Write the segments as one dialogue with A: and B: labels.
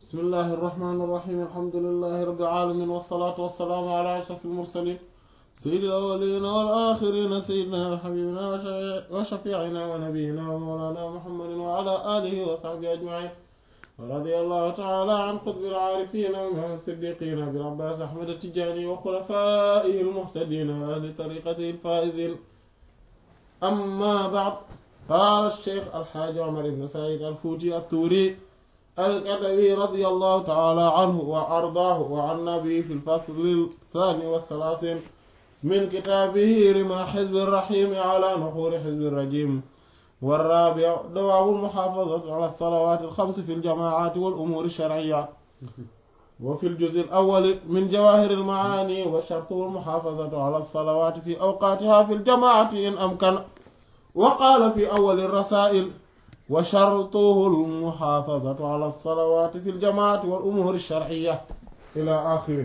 A: bismillahi irrahmani irrahim alhamdulilahi rabbil alamin wasalaatu wasalaamu ala ashraf almursalin sayyidi alawalina wal axirina sayyidina wa xabibina wa shafiicina wa nabiyina wa mawlana muhammadin wa ala alihi wa saxbihi ajmain wa radi allahu taala an qutbi alcaarifina wa imam siddiqina bil abbas ahmad atijani wa xulafaihi almuhtadina wa ahli tariqatihi alfaizin amma bacd qaala alcheikh alxaaji omar ibn said alfuuti attuuri الأدبي رضي الله تعالى عنه وأرضاه وعنا به في الفصل الثاني والثلاثين من كتابه رمى حزب الرحيم على نحور حزب الرجيم والرابع دوام المحافظة على الصلوات الخمس في الجماعات والأمور الشرعية وفي الجزء الأول من جواهر المعاني وشرطه المحافظة على الصلوات في أوقاتها في الجماعة إن أمكن وقال في أول الرسائل وشرطه المحافظة على الصلوات في الجماعة والأمور الشرعية إلى آخره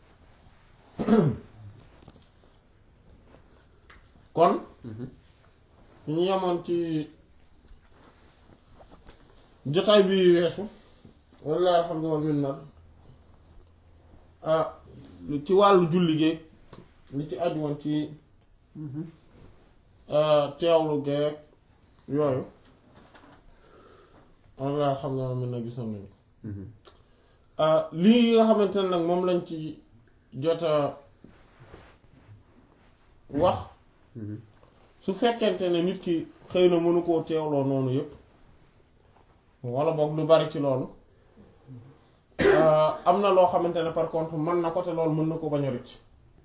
A: kon ñu yemoon ci jotaay bi weesu walla alhamdu wal minna ah ci wàllu julli géeg li ci aju woon ci teewlu geeg yooyu walla alhamdu wal minna gisoon nañu lii nga xamante ne nag moom lañ ci jota wax su fekkente ne nit ki xëy na mënu koo teewloo noonu yépp wala boog lu bari ci loolu am na loo xamante ne par contre mën na ko te loolu mën na ko bañ a rëcc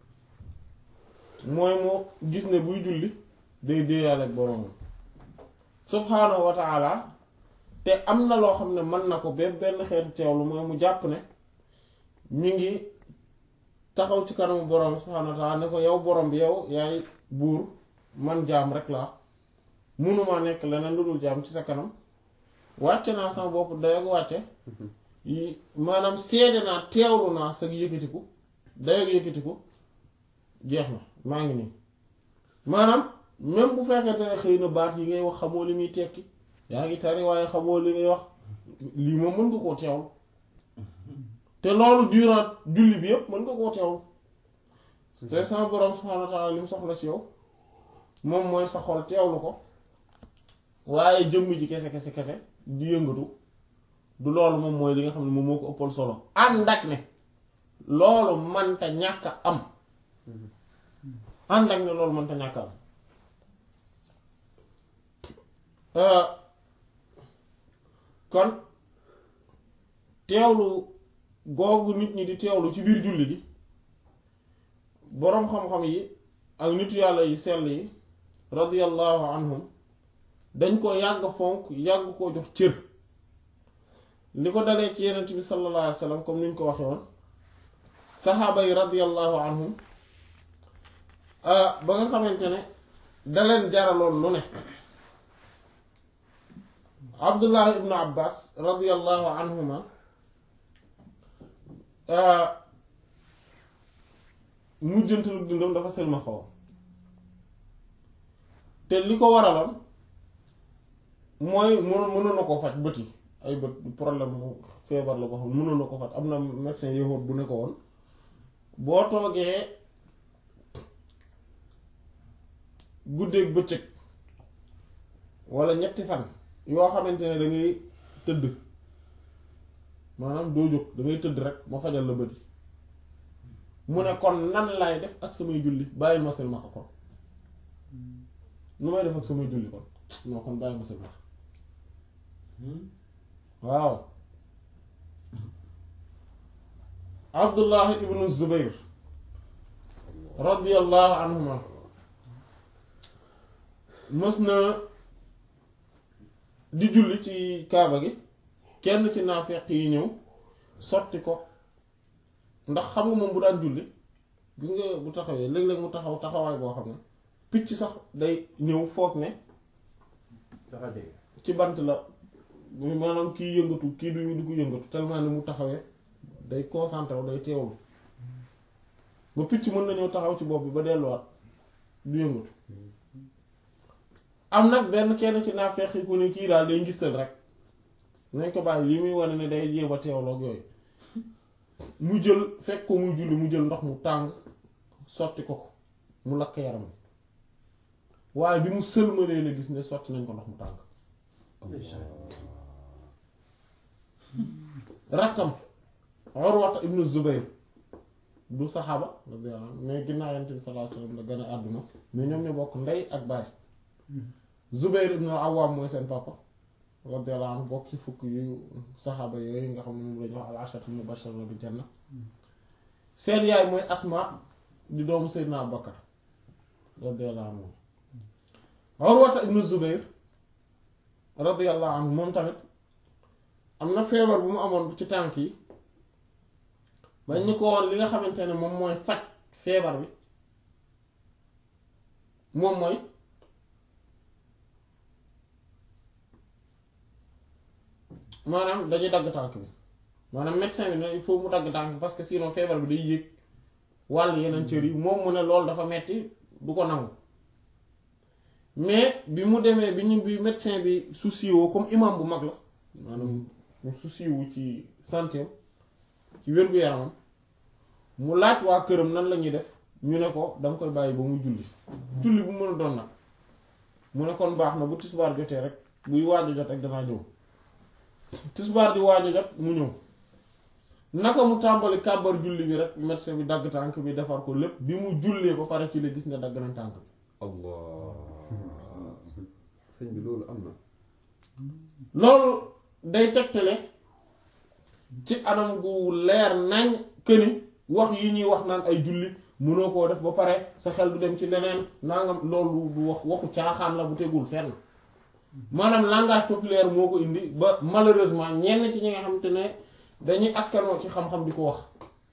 A: mooy moo gis ne buy julli day déeyaale ak boroomam subhaanahu wa taala te am na loo xam ne mën na ko benn benn xeetu teewlu mooy mu jàpp ne mi ngi taxaw ci kanamu boroom subhaanahu wa taala ne ko yow borom bi yow yaay buur man jaam rek laa mënuma nekk leneen lu dul jaam ci sa kanam wàcce naa sama bopp dayoog wàcce maanaam seede naa teewlu naa sa yëkkatiku dayoog yëkkatiku jeex na maa ngi nii maanaam même bu fekkente ne xëy na baat yi ngay wax xamoo li muy tekki yaa ngi tari waaye xamoo li ngay wax lii moom mën nga koo teewlu te loolu durant julli bi yépp mën nga koo teewlu te sama borom subhaanahu wa taala li mu soxla ci yow moom mooy sa xol teewlu ko waaye jëmm ji kese kese kese di yëngatu du loolu moom mooy li nga xam ne moom moo ko ëppal solo ànd ak ne loolu mënta ñàkk am ànd ak ne loolu mënta ñàkk am kon teewlu googu nit ñi di teewlu ci biir julli gi boroom xam-xam yi ak nitu yàlla yi sell yi radiyallahu anhum dañ ko yàgg fonk yàgg koo jox cër li ko dalee ci yenent bi sallallahu alayhi wa sallam comme ni ñu ko waxe woon saxaaba yi radiyallahu anhum ba nga xamante ne da leen jaraloon lu ne abdullah ibnu abbas radiyallahu anhuma mujjantalu dundam dafa selma xaw te li ko waraloon mooy mënoon mënoon na ko faj bët yi ay bët problème feebar la ko xam mënoon na ko faj am na médecin yahood bu ne ko woon boo toogee guddeeg bëccëg walla ñetti fan yoo xamante ne da ngay tëdd maanaam doo jóg da ngay tëdd rek ma fajal la bët yi mu ne kon nan laay def ak samay julli bàyyil ma silmaxa kon nu may def ak samay julli kon non kon bàyyil ma silmaxa waaw abdullahi ibnu zubayr radiyallahu anhuma mës na di julli ci kaaba gi kenn ci naafeq yi ñëw sotti ko ndax xam nga moom bu daan julli gis nga bu taxawee léeg-léeg mu taxaw taxawaay boo xam ne picc sax day ñëw foog ne ci bant la maanaam kii yëngatu kii du du ko yëngatu tellement ni mu taxawee day concentré wu day teewlu ba picc mën na ñëw taxaw ci bopp bi ba delluwaat du yëngatu am nag benn kenn ci naafeq yi ku ne kii daal day ngistal rek nañ ko bàyyi lii muy wane ne day jéem a teewloog yooyu mu jël fekk ko muy julli mu jël ndox mu tàng sotti ko ko mu lakk yaram waaye bi mu sëlmalee la gis ne sotti nañ ko ndox mu tàng rakkam Urwata ibnu Zubayr du saxaaba radiyallahu anhu mais ginnaaw Yonent bi sallallahu alayhi wasallam la gën a àdduna mais ñoom ñu bokk ndey ak baay Zubayr ibnu Awwam mooy seen papa radiyallahu anhu bokk ci fukk yu saxaaba yooyu nga xam ne moom lañu wax al-asharatul mubashshiruna bil janna seen yaay mooy Asma di doomu Seydina Abubakar radiyallahu anhu Urwata ibnu Zubayr radiyallahu anhu moom tamit am na feebar bu mu amoon ci tànk yi bañ ñu ko woon li nga xamante ne moom mooy faj feebar bi moom mooy maanaam dañuy dagg tànk bi maanaam médecin bi ne il faut mu dagg tànk bi parce que sinon feebar bi day yéeg wàll yeneen cër yi moom mu ne loolu dafa metti du ko nangu mais bi mu demee bi ñu bi médecin bi souci woo comme imam bu mag la maanaam mu souci wu ci santé ci wér-gu-yaramam mu laaj waa këram nan la ñuy def ñu ne ko danga koy bàyyi ba mu julli julli bu mën a doon nag mu ne kon baax na bu tisbaar jotee rek buy waaj a jot rek danaa ñëw tisbaar di waaj a jot mu ñëw naka mu tàmbali kàbbar julli bi rek médecin bi dagg tànk bi defar ko lépp bi mu jullee ba pare ci la gis ne dagg nañ tànk bi
B: allah sëñ bi loolu am na
A: loolu day tegtale ci anam gu leer nañ këni wax yi ñuy wax naan ay julli mënoo koo def ba pare sa xel du dem ci leneen nangam loolu du wax waxu caaxaan la bu tegul fenn maanaam langage populaire moo ko indi ba malheureusement ñenn ci ñi nga xamante ne dañuy askanoo ci xam-xam di ko wax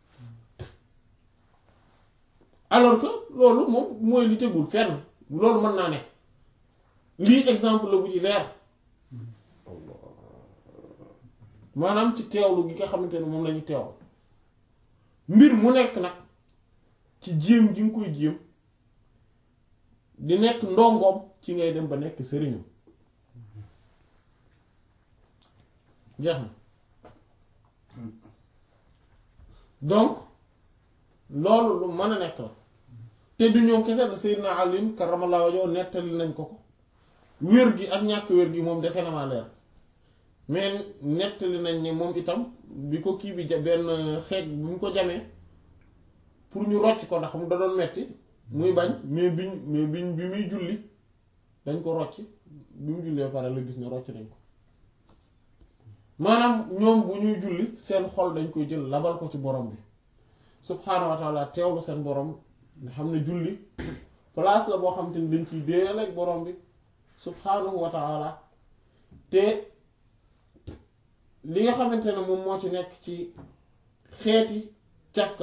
A: alors que loolu moom mooy li tegul fenn loolu mën naa ne lii exemple la bu ci leer maanaam ci teewlu gi nga xamante ne moom lañu teewlu mbir mu nekk nag ci jéem ji nga koy jéem di nekk ndongoom ci ngay dem ba nekk sëriñam jeex na donc loolu lu mën a nekk la te du ñoom kese da Seydina Ali karamallahu wajhahu nettali nañ ko ko wér gi ak ñàkk wér gi moom dese na maa leer mais nettali nañ ne moom itam bi ko kii bi ja benn xeej bi mu ko jamee pour ñu rocc ko ndax mu da doon metti muy bañ mais biñ mais biñ bi muy julli dañ ko rocc bi mu jullee pare la gis ne rocc nañ ko maanaam ñoom bu ñuy julli seen xol dañ koy jël labal ko ci borom bi subhaanahu wa taala teewlu seen borom nga xam ne julli place la boo xam te ni dañ ciy déeyal ak borom bi subhaanahu wa taala te li nga xamante ne moom moo ci nekk ci xeeti cafka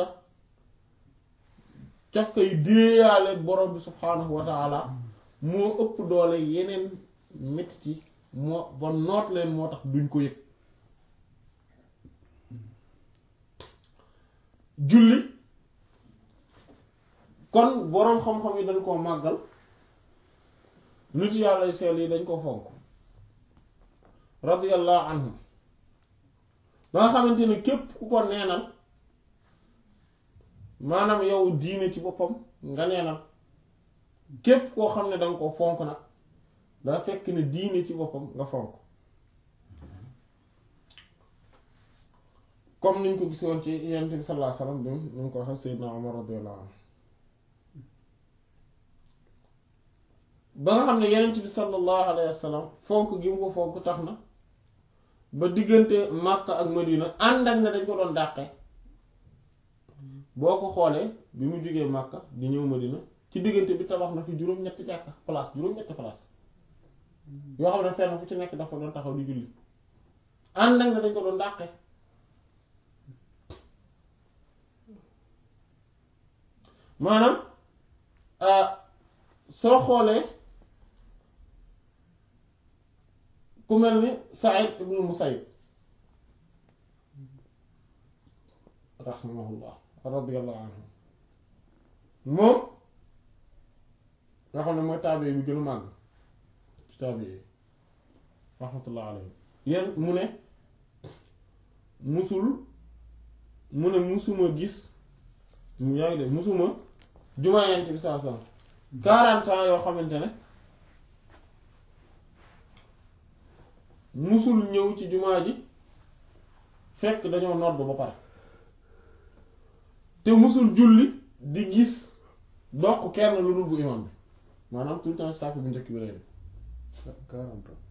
A: cafka yu déeyaale ak borom bi subhaanahu wa taala moo ëpp doole yeneen metti yi moo ba noot leen moo tax duñ ko yëg julli kon boroom xam-xam yi dañ koo màggal nit yàlla seel yi dañ ko fonk radiyallahu anhum ba nga xamante ne képp ku ko neenal maanaam yow diine ci boppam nga neenal képp koo xam ne danga ko fonk nag daa fekk ne diine ci boppam nga fonk comme niñ ko gisoon ci yonent bi sallallahu alayhi wasallam bi ñu ngi ko waxee Seydina Omar radiyallahu anhu ba nga xam ne yonent bi sallallahu alayhi wasallam fonk gi mu ko fonk tax na ba diggante Makka ak Madina ànd ak ne dañ ko doon dàqe boo ko xoolee bi mu jógee Makka di ñëw Madina ci diggante bi tabax na fi juróom-ñetti jàkka place juróom-ñetti place yoo xam ne fenn fu ci nekk dafa doon taxaw di julli ànd ak ne dañ ko doon dàqe maanaam soo xoolee ku mel ni Saïd ibnu Musayyib rahimahullah radiyallahu anhu moom nga xam ne mooy taabe bi gën a màgg ci taabe yi rahmatullah alayhi yéen mu ne musul mu ne musuma gis yaa ngi de musuma jumaa yent bi saa saa quarante ans yoo xamante ne musul ñëw ci jumaa ji fekk dañoo nodd ba pare te musul julli di gis doq kenn lu dul bu imam bi maanaam tout le temps sàpp bu njëkk bi lay def
B: quarante ans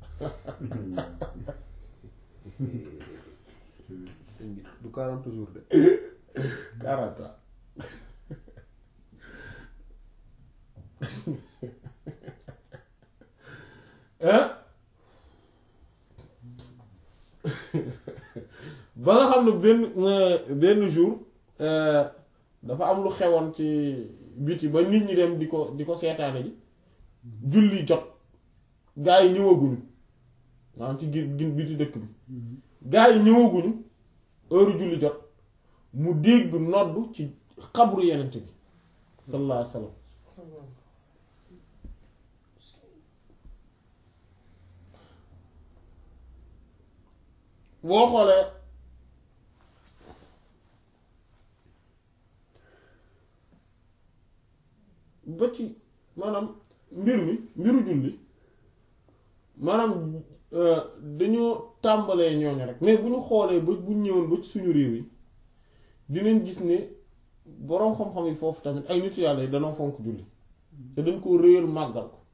B: sëñ bi du quarante jours de
A: quarante ans hein ba nga xam ne benn benn jour dafa am lu xewoon ci biti ba nit ñi dem di ko di ko seetaane ji julli jot gaa yi ñëwaguñu maanaam ci gin gin biti dëkk bi gaa yi ñëwaguñu heure julli jot mu dégg nodd ci xabru yenent bi sallallahu alayhi wa sallam boo xoolee ba ci maanaam mbir mi mbiru julli maanaam dañoo tàmbalee ñooñu rek mais bu ñu xoolee ba bu ñëwoon ba ci suñu réew yi dinañ gis ne boroom xam-xam yi foofu tamit ay nitu yàlla yi danoo fonk julli te dañ ko réyal màggal ko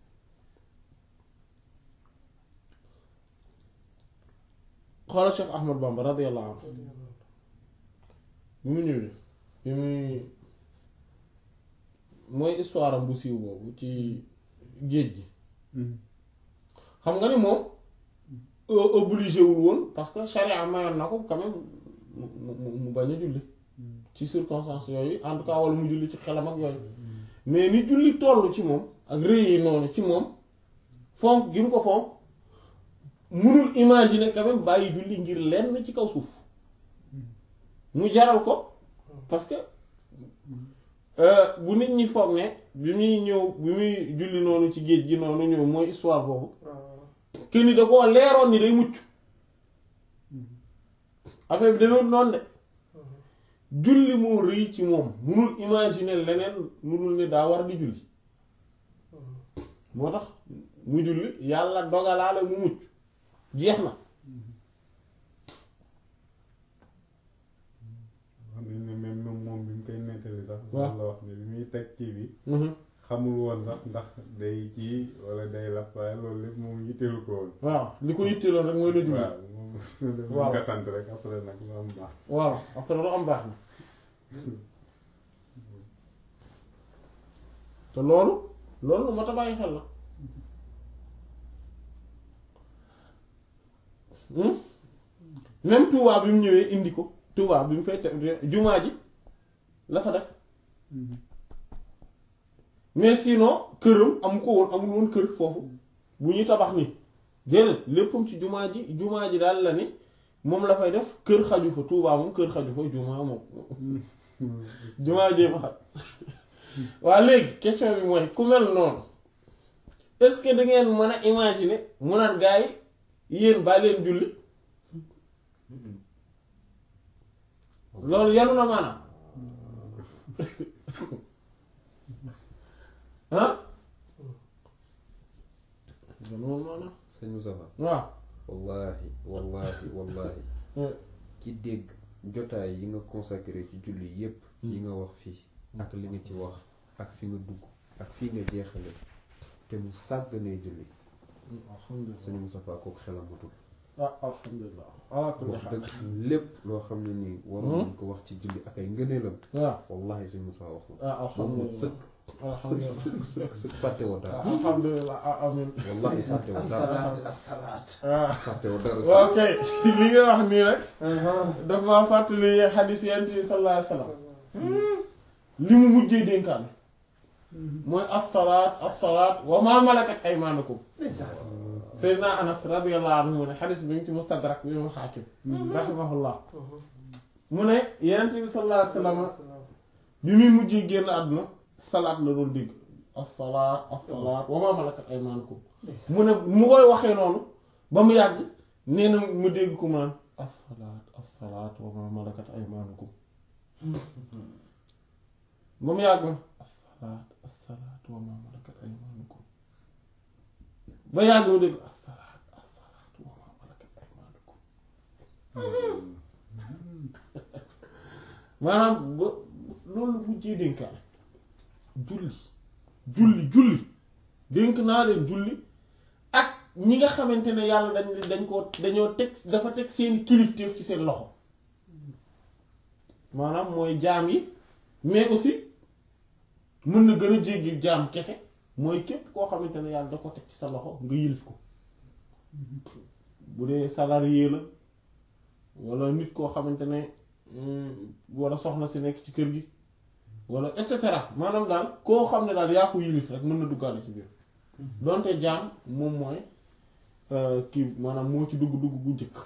A: xoolal Cheikh Ahmad Bamba radiyallahu anhu bi mu ñëwee bi muy mooy histoire am bu siiw boobu ci géej gi xam nga ni moom obligé wul woon parce que charia mayoon na ko quand même mu mu mu bañ a julli ci circonstances yooyu en tout cas wala mu julli ci xelam ak yooyu mais ni julli toll ci moom ak rëy yi noonu ci moom fonk gi mu ko fonk munul imaginer quand même bàyyi julli ngir lenn ci kaw suuf mu jaral ko parce que bu nit ñi foog ne bi muy ñëw bi muy julli noonu ci géej gi noonu ñëw mooy histoire boobu que ni da koo leeroon ni day mucc affaire bi demewut noonu de julli moo rëy ci moom munul imaginer leneen lu dul ne daa war di julli moo tax mu julli yàlla dogalaale mu mucc jeex na
C: wax nañ ne même moom moom bi mu koy nettali sax
A: waaw
C: loolu la wax ne bi muy teg kii bi xamul woon sax ndax day kii wala day lap waaye loolu lépp moom yitteelu ko woon
A: waaw li ko yitteeloon rek mooy la julli
C: waaw moom
A: Waaw.
C: nga sant rek après nag lu am baax
A: waaw après lu am baax na te loolu loolu lu mat a bàyyi xel la Hmm? même Touba bi mu ñëwee indi ko Touba bi mu fay te jumaa ji la fa def mais sinon këram amu ko woon amul woon kër foofu bu ñuy tabax ni déedéet léppam ci jumaa ji jumaa ji daal la ni moom la fay def kër xaju fa Touba moom kër xaju fa jumaa moom jumaa jee fa xaj waa léegi question bi mooy ku mel noonu est-ce que da ngeen mën a imaginer mu naan gaa yi yéen bàyyi leen julli loolu yanu na maanaam ah yanu na maanaam
B: sëñ Moustapha
A: waaw
B: wallahi wallahi wallahi ci dégg jotaay yi nga consacré ci julli yépp yi nga wax fii ak li nga ci wax ak fi nga dugg ak fii nga jeexale te mu sàgganee julli
A: alhamdulilah
B: sëñ Moustapha kooku xelam matul
A: ah alhamdulilah ala kulli
B: wax
A: xaal
B: dëgg lépp loo xam ne nii waroon nañ ko wax ci julli ak ay ngëneelam
A: waaw
B: wallahi sëñ Moustapha wax na
A: ah
B: moom moom
A: alhamdulilah
B: sëkk sëkk
A: alhamdulilah
B: sëkk sëkk sëkk fàtte woo dara
A: alhamdulilah ah amin
B: wallahi fàtte woo dara
A: asalaat ah
B: fàtte woo dara
A: waaw kay li nga wax nii rek dafa maa fàttali xadis yent bi sallallahu alayhi wa sallam li mu mujjee dénkaan mooy assalaat assalaat wa maa malakat aymaanukum Seydina Anas radiyallahu anhu mu ne xadis bi ngi ci mustadrak bi mu xaakim rahimahullah mu ne yent bi sallallahu alayhi wa sallam bi muy mujjee génn àdduna salaat la doon dégg assalaat assalaat wa maa malakat aymaanukum mu ne mu koy waxee noonu ba mu yàgg nee na mu dégg ko mu naan assalaat assalaat wa ma malakat aymaanukum ba mu yàgg ma assalaat assalaat wa ma malakat aymaanukum ba yàgg ma dégg assalaat assalaat wa ma malakat aymaanukum maanaam ba loolu mujjee dénkaane julli julli julli dénk naa leen julli ak ñi nga xamante ne yàlla dañ dañ ko dañoo teg dafa teg seen kilifteef ci seen loxo maanaam mooy jaam yi mais aussi mën na gën a jéggi jaam kese mooy képp koo xamante ne yàlla da ko teg ci sa loxo nga yilif ko bu dee salarié la walla nit koo xamante ne walla soxna si nekk ci kër gi walla et cetera maanaam daal koo xam ne daal yaa ko yilif rek mën na duggaale ci biir donte jaam moom mooy kii maanaam moo ci dugg dugg gu njëkk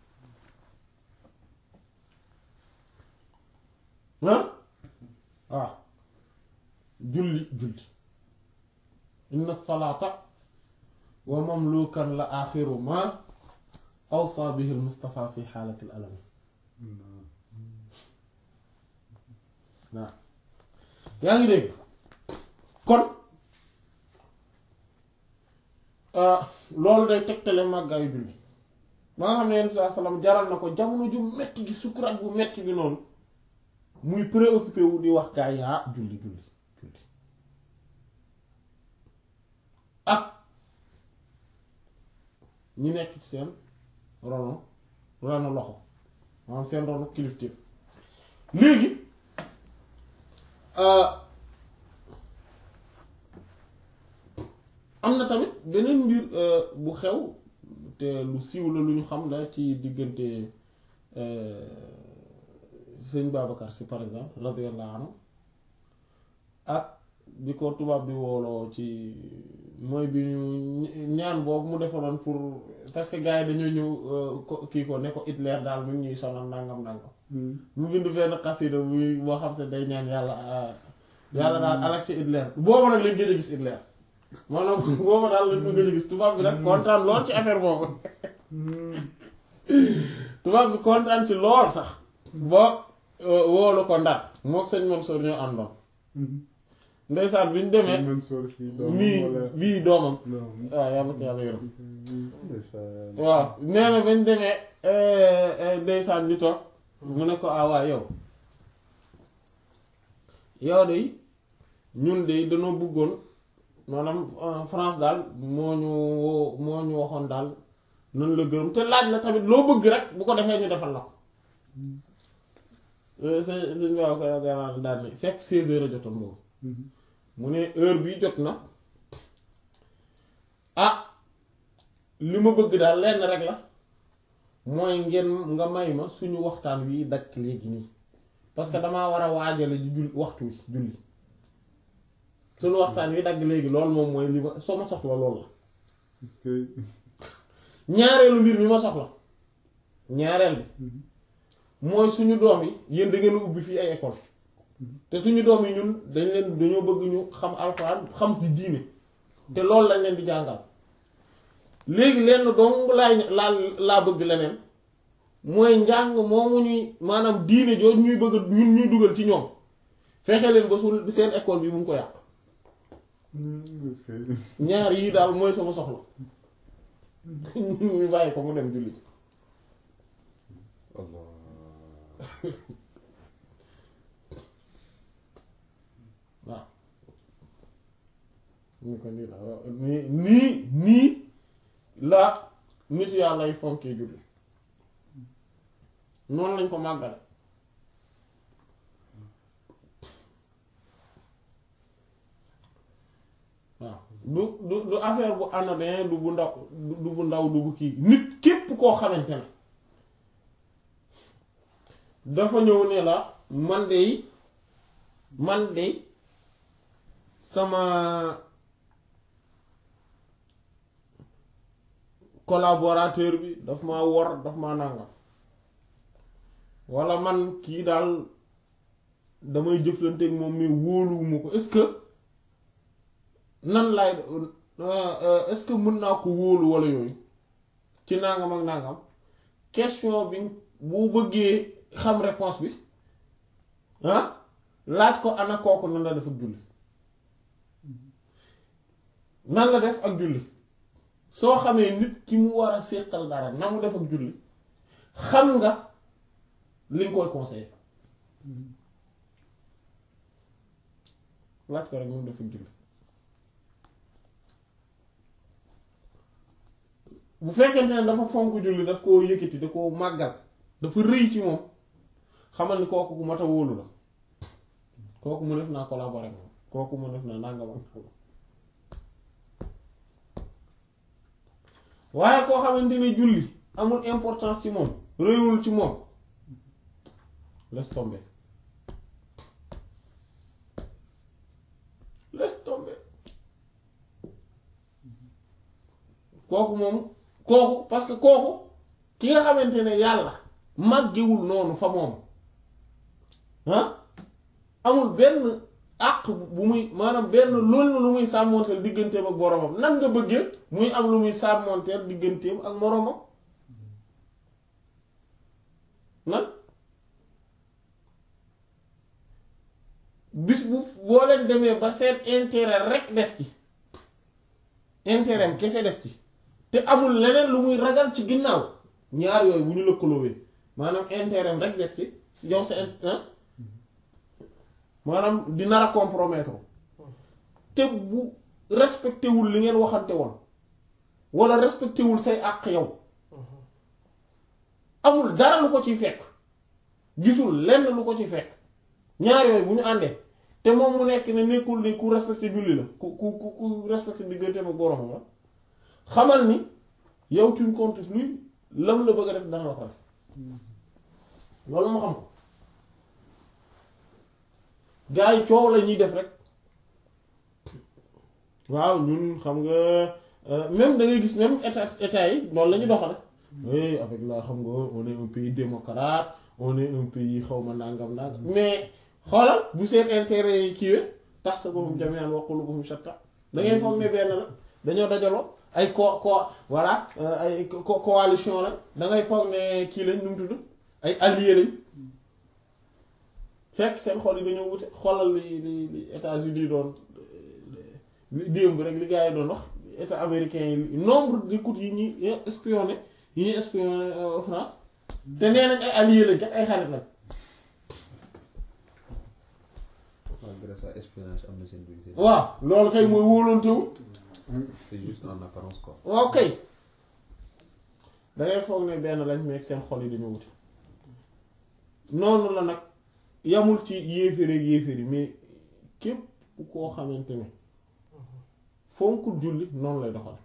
A: ah waaw julli julli inna salaata wa mamlukan la axiru ma awsa bihi al mustafa fi xaalati al alami waaw yaa ngi dégg kon loolu day tegtale màggaayu julli ba nga xam ne yenn saa salaam jaral na ko jamono ju metti gi sukuraat bu metti bi noonu muy préoccupé wu di wax gaa yi ah julli julli julli ak ñi nekk ci seen rono rono loxo maanaam seen rono kilifteef léegi am na tamit beneen mbir bu xew te lu siiw la lu ñu xam la ci diggante sëñ Babacar si par exemple radiyallahu anhu ak bi ko tubaab bi wooloo ci mooy bi ñu ñaan boobu mu defaloon pour parce que gars yi dañoo ñëw ko kii ko ne ko Hitler daal mu ñuy sonal nangam nangam mu bind benn xasida muy boo xam se day ñaan yàlla yàlla daal alak ci Hitler boobu nag lañ gën a gis Hitler maanaam boobu daal lañ ko gën a gis tubaab bi nag kontaan lool ci affaire boobu tubaab bi kontaan ci lool sax ba woolu ko ndar mook sëñ Mansour ñoo àndoon ndeysaan bi ñu demee mii bii doomam waaw yàlla ko yàlla yërëm waaw nee na ba ñu demee ndeysaan ñu toog mu ne ko ah waa yow yow de ñun de dañoo bëggoon maanaam France daal moo ñu moo ñu waxoon daal nan la gërëm te laaj la tamit loo bëgg rek bu ko defee ñu defal la ko sëñ sëñ waaw ko daal ne fekk seize heures a jotoon boobu mu ne heure bi jot na ah li ma bëgg daal lenn rek la mooy ngeen nga may ma suñu waxtaan wi dakk léegi nii parce que damaa war a waajale ji jul waxtu wi julli suñu waxtaan wi dagg léegi loolu moom mooy li ma soo ma soxla loolu la ñaareelu mbir mi ma soxla ñaareel bi mooy suñu doom yi yéen da ngeen ubbi fii ay école te suñu doom yi ñun dañ leen dañoo bëgg ñu xam alxuraan xam fi diine te loolu lañ leen di jàngal léegi lenn dong laay laa laa bëgg leneen mooy njàng moomu ñuy maanaam diine jooju ñuy bëgg ñun ñuy dugal ci ñoom fexe leen ba su seen école bi mu ngi ko yàq ñaar yii daal mooy sama soxla ñu bàyyi ko mu dem julli
B: Allah
A: waaw ñu ko nii la nii nii nii la nit yàlla ay fonkee julli noonu lañ ko màggale waaw du du du affaire bu anodin du bu ndaw du bu ndaw du bu kii nit képp koo xamante ne dafa ñëw ne la man de man de sama collaborateur bi daf ma wor daf ma nàngam walla man kii daal damay jëflanteeg moom mais wóoluwuma ko est-ce que nan laay est-ce que mën naa ko wóolu walla yooyu ci nangam ak nangam question bi bu bëggee xam réponse bi ah laaj ko ana kooku nan la def ak julli nan la def ak julli soo xamee nit ki mu war a séqal dara na mu def ak julli xam nga li nga koy conseillé laaj ko rek mu def ak julli bu fekkente ne dafa fonk julli daf koo yëkkati da koo màggal dafa rëy ci moom xamal ni kooku ku mat a wóolu la kooku mu def naa collaborer moom kooku mu def naa nangam ak nangam waaye koo xamante ne julli amul importance ci moom réyul ci moom laisse tomber laisse tomber kooku moom kooku parce que kooku ki nga xamante ne yàlla màggewul noonu fa moom ah amul benn àq bu muy maanaam benn loolu lu muy sàmmoonteel digganteem ak boromam nan nga bëggee muy am lu muy sàmmoonteel digganteem ak moromam nan bis bu boo leen demee ba seen intérêt rek des ci intérêt am kese des ci te amul leneen lu muy ragal ci ginnaaw ñaar yooyu bu ñu lëkkaloowee maanaam intérêt am rek des ci yow sa int maanaam di nar a compromettre te bu respecté wul li ngeen waxante woon wala respecté wul say àq yow amul dara lu ko ciy fekk gisul lenn lu ko ciy fekk ñaar yooyu bu ñu àndee te moom mu nekk ne nekkul ni ku respecté julli la ku ku ku ku respecté digganteem ak boroomam la xamal ni yow tu ne comptes plus lam la bëgg a def dana la ko def loolu ma xam ko gaa yi coow la ñuy def rek waaw ñun xam nga même da ngay gis même état état yi noonu la ñu doxale oui avec la xam nga on est un pays démocrate on est un pays xaw ma nangam nangam mais xoolal bu seen intérêt yi kiiwee tax sa boppam jami'an wa qulubuhum shatta da ngay foog ne benn la dañoo dajaloo ay co co voilà ay co- coalition la da ngay foog ne kii lañ nu mu tudd ay alliés lañ fekk seen xol yi dañoo wute xoolal li li li États-Unis doon li démb rek li gars yi doon wax état américain yi nombre d'écoutes yi ñuy espionné yi ñuy espionné France te nee nañ ay alliés lañ kat ay xarit lañ.
B: waaw grâce à espionnage am na seen biir seen.
A: waaw loolu kay mooy wóolantewul
B: c'est juste en apparence quoi.
A: waaw kay da ngay foog ne benn lañ meeg seen xol yi dañoo wute noonu la nag yamul ci yéeféer ak yéeféer yi mais képp koo xamante ne fonkul julli noonu lay doxal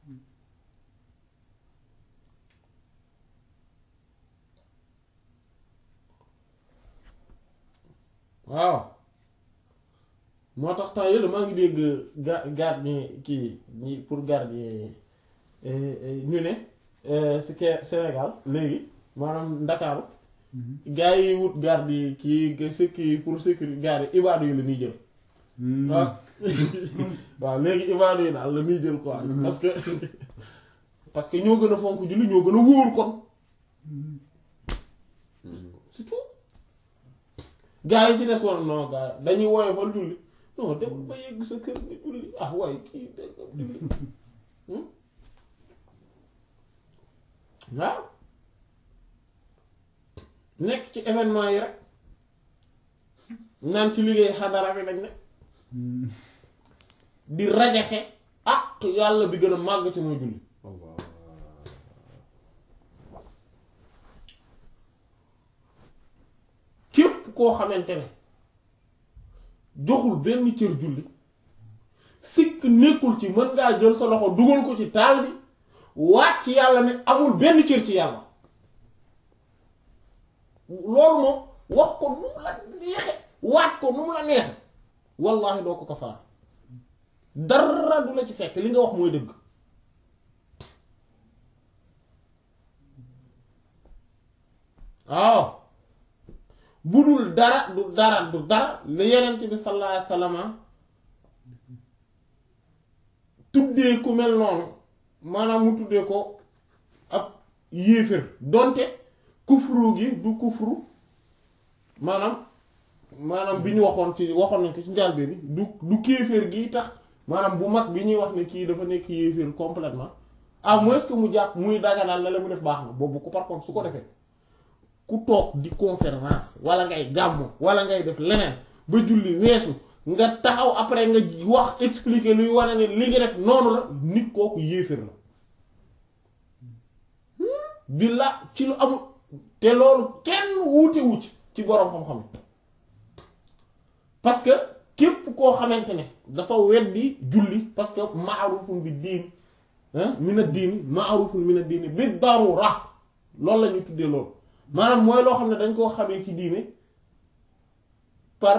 A: waaw moo tax temps yële maa ngi dégg ga gardien kii ñi pour gardien ñu ne si ke Sénégal léegi maanaam Ndakaaru gars yi wut garde yi kii sécurité pour sécurité garde ibaadu yi la ñuy jël waaw waaw léegi ibaadu yi daal la ñuy jël quoi parce que parce que ñoo gën a fonk julli ñoo gën a wóor kon c'est tout gars yi ci des woon non gars dañuy woyofal julli non dem ba yegg sa kër nga julli ah waaye kii dégg nga julli waaw nekk ci événement yi rek naan ci liggéey xadara bi lañ ne di rajaxe ak yàlla bi gën a màgg ci mooy julli
B: Allah.
A: képp koo xamante ne joxul benn cër julli sikk nekkul ci mën ngaa jël sa loxo dugal ko ci taal bi waat ci yàlla ne amul benn cër ci yàlla loolu moom wax ko nu mu la neexe waat ko nu mu la neexe wallahi doo ko kafaar dara du la ci fekk li nga wax mooy dëgg waaw bu dul dara du dara du dara la yenent bi sallallahu alayhi wasallam tuddee ku mel noonu maanaam mu tuddee ko ab yéefér donte kufru gi du kufru maanaam maanaam bi ñu waxoon ci waxoon nañ ko ci njàlbeen bi du du kéeféer gi tax maanaam bu mag bi ñuy wax ne kii dafa nekk yéeféer complètement à moins que mu jàpp muy daganal la la mu def baax na boobu ko par contre su ko defee ku toog di conférence wala ngay gàmmu wala ngay def leneen ba julli weesu nga taxaw après nga wax expliquer luy wane ne li nga def noonu la nit kooku yéeféer la bi la ci lu amul te loolu kenn wuute wu ci ci boroom xam-xam parce que képp koo xamante ne dafa weddi julli parce que maarufun bi diin mina diini maarufun mina diini bi darura loolu la ñuy tuddee loolu maanaam mooy loo xam ne dañ koo xamee ci diine par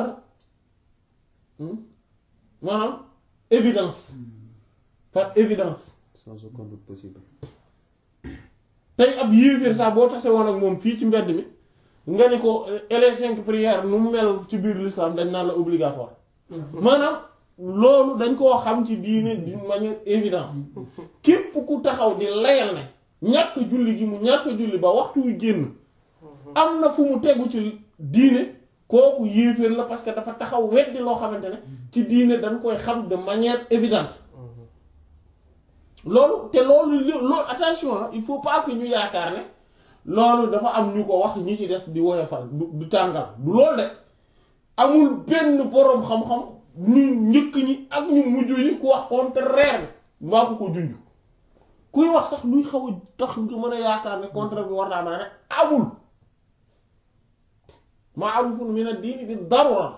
A: maanaam évidence par évidence
B: sans aucun doute possible
A: tey ab yéeféer sax boo tase woon ak moom fii ci mbedd mi nga ni ko les cinq prières nu mu mel ci biir l'islam dañ naan la obligatoire maanaam loolu dañ koo xam ci diine d'une manière évidence képp ku taxaw di layal ne ñàkk julli gi mu ñàkk julli ba waxtu wi génn am na fu mu tegu ci diine kooku yéeféer la parce que dafa taxaw weddi loo xamante ne ci diine dañ koy xam de manière évidente loolu te loolu loolu attention il faut pas que ñu yaakaar ne loolu dafa am ñu ko wax ñi ci des di woyofal du du tàngal du loolu de amul benn boroom xam-xam ñu njëkk ñi ak ñu mujj ñi ku wax contraire bi mbaa ko ko junj kuy wax sax luy xaw a tax nga mën a yaakaar ne contraire bi war naa mën a rek amul ma'rufun min ad-din bi darura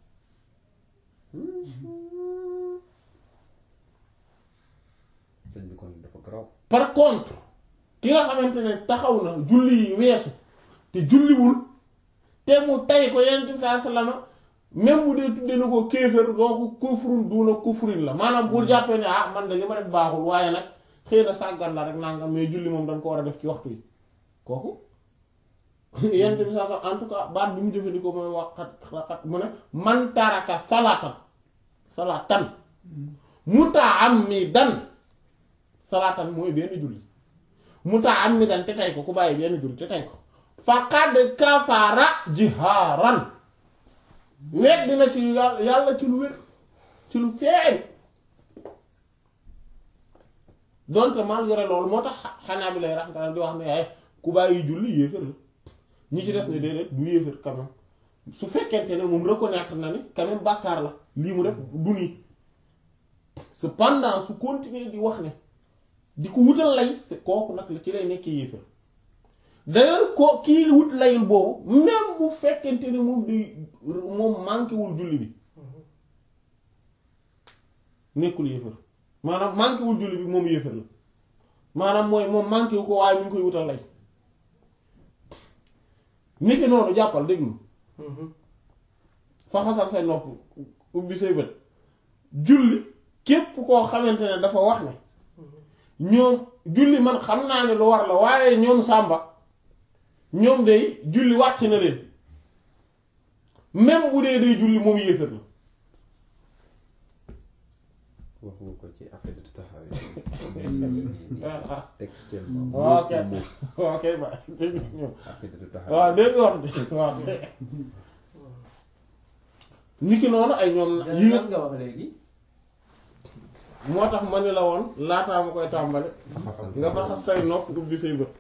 B: sëñ bi kon dafa garaaw
A: par contre ki nga xamante ne taxaw na julli yi weesu te julliwul te mu tay ko yenn bi saa sallama même bu dee tudde na ko kéefër doo ko kufrun duuna kufrin la maanaam bu jàppee ne ah man de li ma def baaxul waaye nag xëy na sàggan la rek nangam mais julli moom dañ ko war a def ci waxtu yi kooku yenn bi saa sallam en tout cas baat bi mu jëfandikoo mooy waxat waxat mu ne man taraka salaatan salaatan mutaammidan salaatan mooy benn julli mutaammidan te tey ko ku bàyyi benn julli te tey ko faqad kafara jihaaran weet dina ci yàlla yàlla ci lu wér ci lu feeñ donte malgré loolu moo tax xanaa bi lay raxmatala di wax ne ay ku bàyyi julli yéefér la ñi ci des ne déedéet du yéefér quand même su fekkente ne moom reconnaître na ni quand même bàkkaar la lii mu def du nii cependant su continuer di wax ne di ko wutal lay c'est kooku nag la ci lay nekkee yéefér d'ailleurs ko kii wut layul boobu même bu fekkente ne moom di moom manqué wul julli bi nekkul yéefér maanaam manqué wul julli bi moom yéefér la maanaam mooy moom manqué wu ko waaye mu ngi koy wutal lay niki noonu jàppal déglu fa xasal say nopp ubbi say bët julli képp koo xamante ne dafa wax ne ñoom julli man xam naa ne lu war la waaye ñoom sàmba ñoom day julli wàcc na leen même bu dee day julli moom yéefar la
B: wax nga ko ci après de taxawee
A: ah
B: textuellement
A: ah ok
B: mot pour mot
A: ok ba dégg nga ñoom
B: après de taxawee
A: waaw dégg nga wax ji waaw niki noonu ay ñoom yi nga
D: lan nga wax léegi
A: moo tax ma ni la woon laataa ma koy tàmbale
C: xasan
A: nga fa xas say nopp ubbi say bët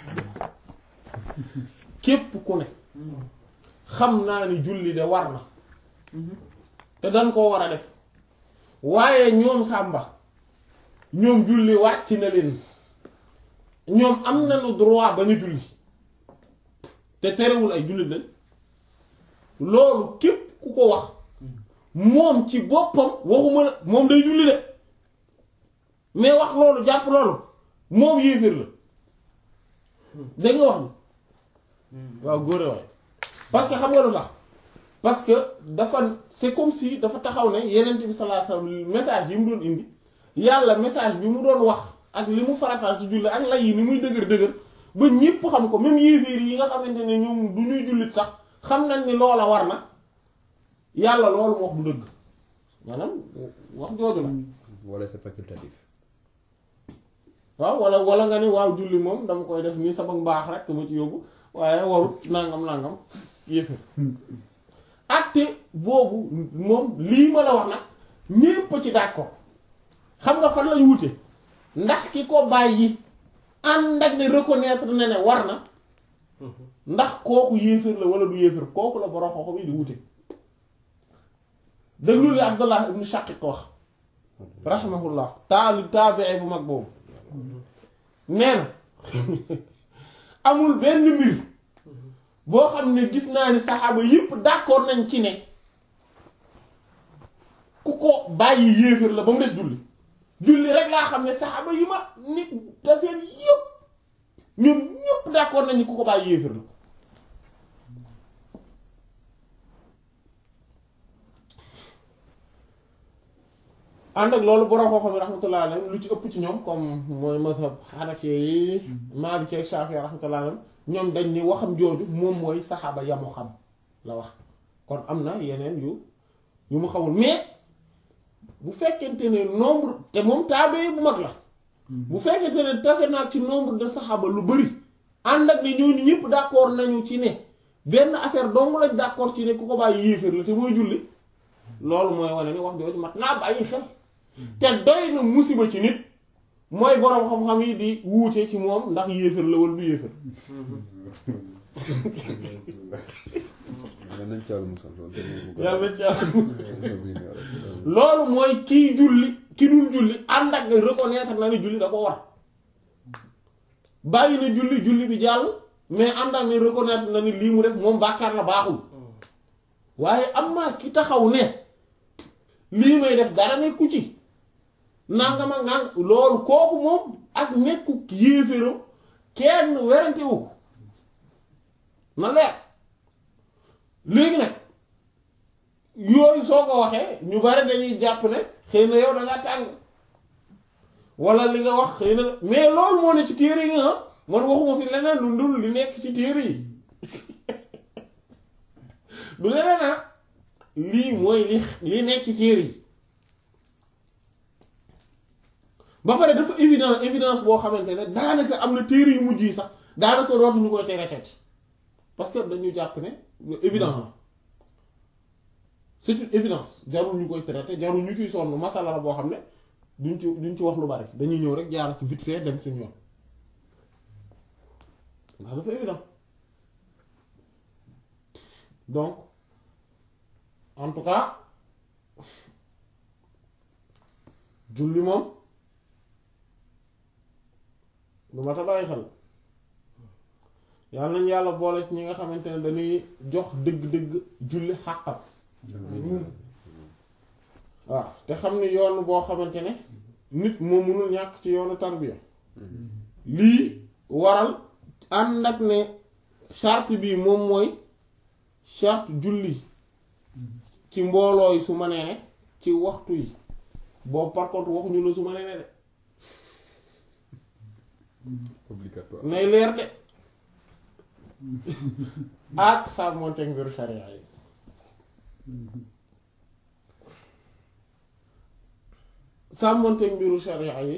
A: képp ku ne xam naa ni julli de war na te dañ koo war a def waaye ñoom sàmba ñoom julli wàcc na leen ñoom am nañu droit ba ñu julli te terewul ay jullit lañ loolu képp ku ko wax moom ci boppam waxuma la moom day julli de mais wax loolu jàpp loolu moom yéeféer la dégg nga wax ni waaw góore waay parce que xam nga lu tax parce que dafa c'est comme si dafa taxaw ne yeneen bi sallallahu alayhi wasallam message yi mu doon indi yàlla message bi mu doon wax ak li mu farataal ci julli ak lay yi ni muy dëgër dëgër ba ñépp xam ko même yéeféer yi nga xamante ne ñoom du ñuy jullit sax xam nañ ni loola war na yàlla loolu mu wax du dëgg maanaam wax jooju la
B: wala c'est facultatif
A: waaw wala wala nga ni waaw julli moom dama koy def nii sama mbaax rek ma ci yóbbu waaye warut nangam nangam yéeféer atte boobu moom lii ma la wax nag ñépp ci d'accord xam nga fan lañu wute ndax ki ko bàyyi ànd ak ne reconnaître na ne war na ndax kooku yéeféer la wala du yéeféer kooku la borom xoxo bi di wute déglu li Abdullah ibn Shaqiq wax rahimahullah taalib taabii bu mag boobu nee na amul benn mbir boo xam ne gis naa ni saxaaba yépp d'accord nañ ci ne ku ko bàyyi yéeféer la ba mu des julli julli rek laa xam ne saxaaba yi ma nit te seen yépp ñoom ñépp d'accord nañ ni ku ko bàyyi yéeféer la ànd ak loolu borom xooxam yi rahmatullah alayhim lu ci ëpp ci ñoom comme mooy mazhab Hanafi yi Maliki ak Shafi'i rahmatullah alayhim ñoom dañ ni waxam jooju moom mooy saxaaba yamu xam la wax kon am na yeneen yu yu mu xamul mais bu fekkente ne nombre te moom taabee bu mag la bu fekkente ne tase naag ci nombre de saxaaba lu bari ànd ak ne ñooñu ñëpp d'accord nañu ci ne benn affaire dong lañ d'accord ci ne ku ko bàyyi yéeféer la te mooy julli loolu mooy wane ni wax jooju mat naa bàyyi xel te doy na musiba ci nit mooy boroom xam-xam yi di wuute ci moom ndax yéeféer la wala du yéeféer
B: yal nañ ci yàlla musal loolu tamit mu
A: yàlla ci yàlla
B: gën
A: loolu mooy kii julli ki dul julli ànd ak ne reconnaître na ne julli da ko war bàyyi na julli julli bi jàll mais ànd ak ne reconnaître na ni lii mu def moom bàkkaar la baaxul waaye am naa ki taxaw ne lii may def dara nekku ci nangama nang loolu kooku moom ak nekku yéeféram kenn werante wu ko na leer léegi nag yooyu soo ko waxee ñu bari dañuy jàpp ne xëy na yow da nga tàng wala li nga wax xëy na mais loolu moo ne ci téere yi nga man waxuma fi leneen lu ndul li nekk ci téere yi du leneen ah lii mooy li li nekk ci téere yi ba pare dafa évident évidence boo xamante ne daanaka am na téere yu mujj yi sax daanaka dootuñu koy tere tati parce que dañu jàpp ne évident la c'est une évidence jarul ñu koy traité jarul ñu ciy sonn masala la boo xam ne duñ ci duñ ci wax lu bari dañuy ñëw rek jaar ci vite fait dem suñu yoon ndax dafa évident donc en tout cas julli moom lu ma ta bàyyi xel yàlla nañ yàlla boole ci ñi nga xamante ne dañuy jox dëgg-dëgg julli xàqam waaw te xam ni yoon boo xamante ne nit moo mënul ñàkk ci yoonu tarbiya lii waral ànd ak ne charte bi moom mooy charte julli ci mbooloo yi su ma nee ne ci waxtu yi boobu par contre waxuñu la su ma nee ne de
B: obligatoire
A: nay leer de ak sàmmonteeg mbiru sharia yi sàmmonteeg mbiru sharia yi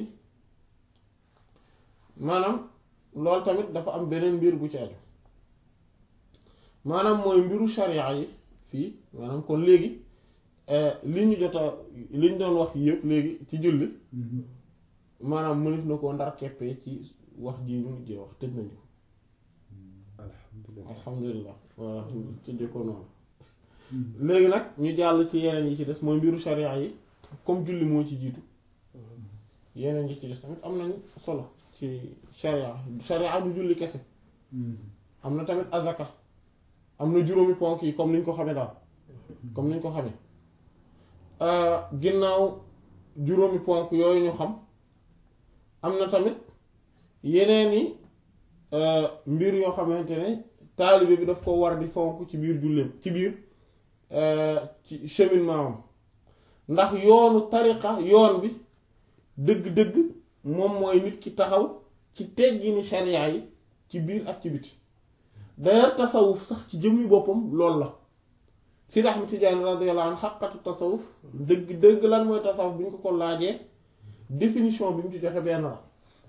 A: maanaam loolu tamit dafa am beneen mbir bu ci aju maanaam mooy mbiru sharia yi fii maanaam kon léegi li ñu jot a li ñu doon wax yëpp léegi ci julli maanaam mënif na koo ndar keppee ci wax ji ñu mujjee wax tëj nañu ko
B: alhamdulilah
A: alhamdulilah voilà tëjee ko noonu léegi nag ñu jàll ci yeneen yi ci des mooy mbiru sharia yi comme julli moo ci jiitu yeneen yi ci des tamit am nañ solo ci sharia sharia du julli kese am na tamit azaka am na juróomi ponk yi comme niñ ko xamee daal comme niñ ko xamee ginnaaw juróomi ponk yooyu ñu xam am na tamit yeneen i mbir yoo xamante ne taalibe bi daf ko war di fonk ci biir julleem ci biir ci cheminement am ndax yoonu tariqa yoon bi dëgg-dëgg moom mooy nit ki taxaw ci teggini sharia yi ci biir ak ci biti d'ailleurs tasawuf sax ci jëmmi boppam loolu la Sidi Ahmad Tijaani radiyallahu anhu xaqatu tasawuf dëgg dëgg lan mooy tasawuf bi ñu ko ko laajee définition bi mu ci joxe benn la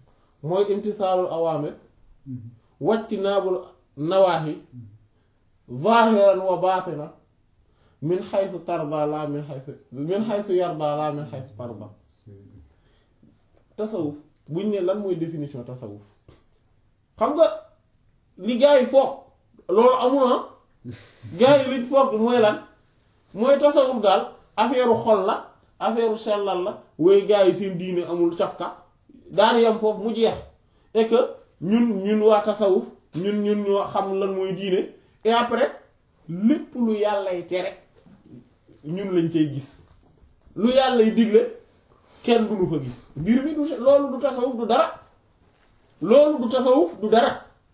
A: mooy imtisaalul awaamir wajtinaabul nawaahi zaahiran wa baatinan min xaysu tarda la min xaysu min xaysu yarda la min xaysu tarda tasawuf buñ ne lan mooy définition tasawuf xam nga li gars yi foog loolu amul ah gars yi liñ foog mooy lan mooy tasawuf daal affaire xol la affaire sellal la woy gars yi seen diine amul cafka daan yam foofu mu jeex et que ñun ñun waa tasawuf ñun ñun ñoo xam lan mooy diine et après lépp lu yàllay tere ñun lañ cay gis lu yàllay digle kenn du lu fa gis mbir mi du loolu du tasawuf du dara loolu du tasawuf du dara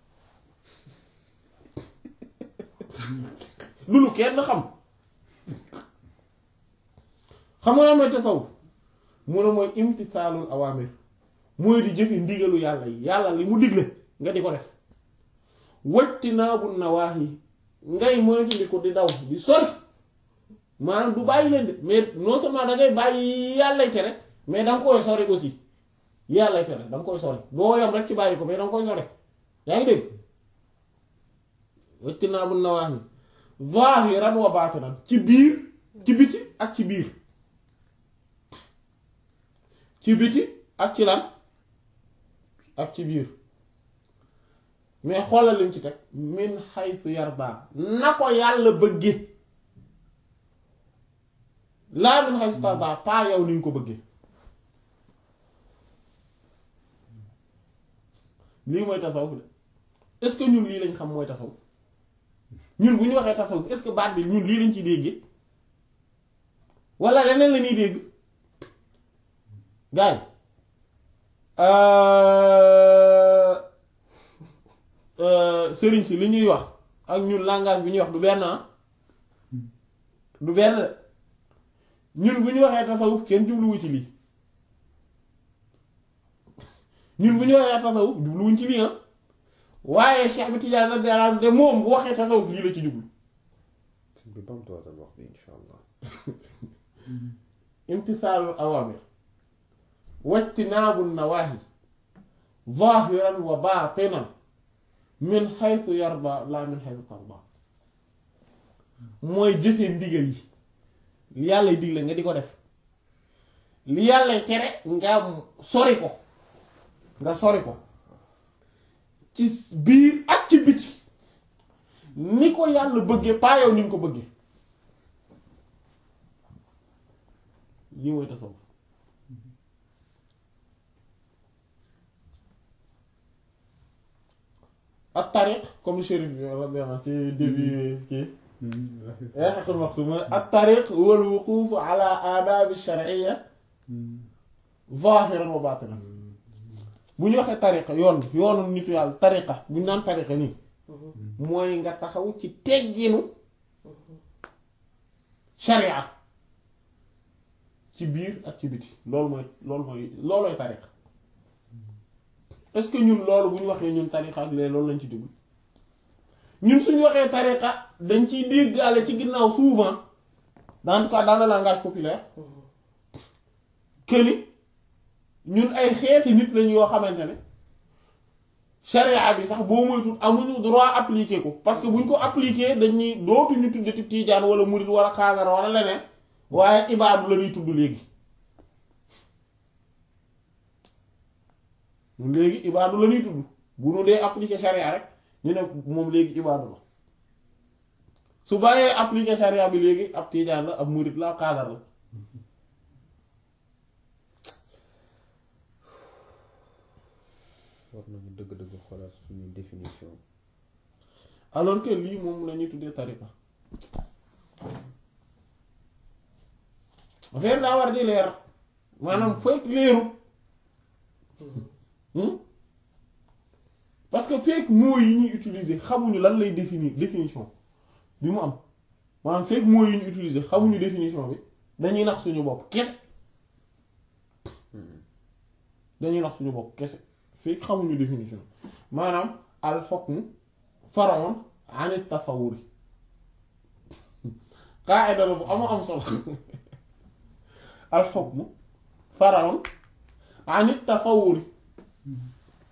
A: du lu kenn xam xam nga lan mooy tasawuf mu ne mooy imtisaalul awaamir mooy di jëfe ndigalu yàlla yi yàlla li mu digle nga di ko def wajtinaabu nawaahi ngay moytu ko di daw di sori maanaam du bàyyi leen de mais non seulement da ngay bàyyi yàllay tere mais da nga koy sori aussi yàllay tere da nga koy sori doo yam rek ci bàyyi ko mais da nga koy sori yaa ngi dégg wajtinaabu nawaahi zaahiran wa baatinan ci biir ci biti ak ci biir ci biti ak ci lan ak ci biir mais xoolal lim ci teg min xaytu yarda na ko yàlla bëgge laa min xaytu tarda pas yow ni ñu ko bëgge lii mooy tasawuf de est-ce que ñun lii lañ xam mooy tasawuf ñun bu ñu waxee tasawuf est-ce que baat bi ñun lii lañ ci déggee walla leneen la ñuy dégg gaay sëriñ si li ñuy wax ak ñun langage bi ñuy wax du benn du benn ñun bu ñu waxee tasawuf kenn jubluwu ci lii ñun bu ñu waxee tasawuf jubluwuñ ci lii waaye Cheikh bi Tidiane radiyallahu anhu de moom bu waxee tasawuf lii la ci jublu
B: sëñ bi bamtuwaatal wax bi insha allah
A: imtisaalul awaamir wajtinaabu nawaahi zaahiran wa baatinan min xaytu yarda la min xaytu tarda mooy jëfe ndigal yi li yàllay digle nga di ko def li yàllay tere nga sori ko nga sori ko ci biir ak ci biti ni ko yàlla bëggee paa yow ni nga ko bëggee lii mooy tasawuf ak tariq comme chérif bi radiyallahu ci début kii xaqul maxtum mooy ak tariq wal wuquuf ala aadaabi shar'iyya zahiran wa batinan bu ñu waxee tariqa yoon yoonu nitu yàlla tariqa bu ñu naan tariqa nii mooy nga taxaw ci tegginu sharia ci biir ak ci biti loolu mooy loolu mooy loolooy tariqa est-ce que ñun loolu bu ñu waxee ñun tariqa ak léegi loolu lañ ci dugg ñun suñu waxee tariqa dañ ciy déggaale ci ginnaaw souvent dans quoi dans le langage populaire que ni ñun ay xeeti nit lañ yoo xamante ne charia bi sax boo moytuwul amuñu droit appliquer ko parce que buñ ko appliquer dañuy dootuñu tuddati tiijaan wala murit wala xaagar wala leneen waaye ibaadu la ñuy tudd léegi. léegi ibaadu la ñuy tudd bu nu dee appliquer charia rek ñu ne moom léegi ibaadu la su bàyyee appliquer charia bi léegi ab tiijaan la ab murit la ab xaagar la.
B: war nañu dëgg-dëgg xoolaat suñu définition
A: alors que lii moom la ñuy tuddee tariqa affaire daa war di leer maanaam fekk leeru parce que fekk mots yi ñuy utiliser xamuñu lan lay définir définition bi mu am maanaam fekk mots yi ñu utiliser xamuñu définition bi dañuy nax suñu bopp kese dañuy nax suñu bopp kese fekk xamuñu définition maanaam al hukmu far'un an at-tasawwur qaa'ida la bu am am solo al hukmu far'un an at-tasawwur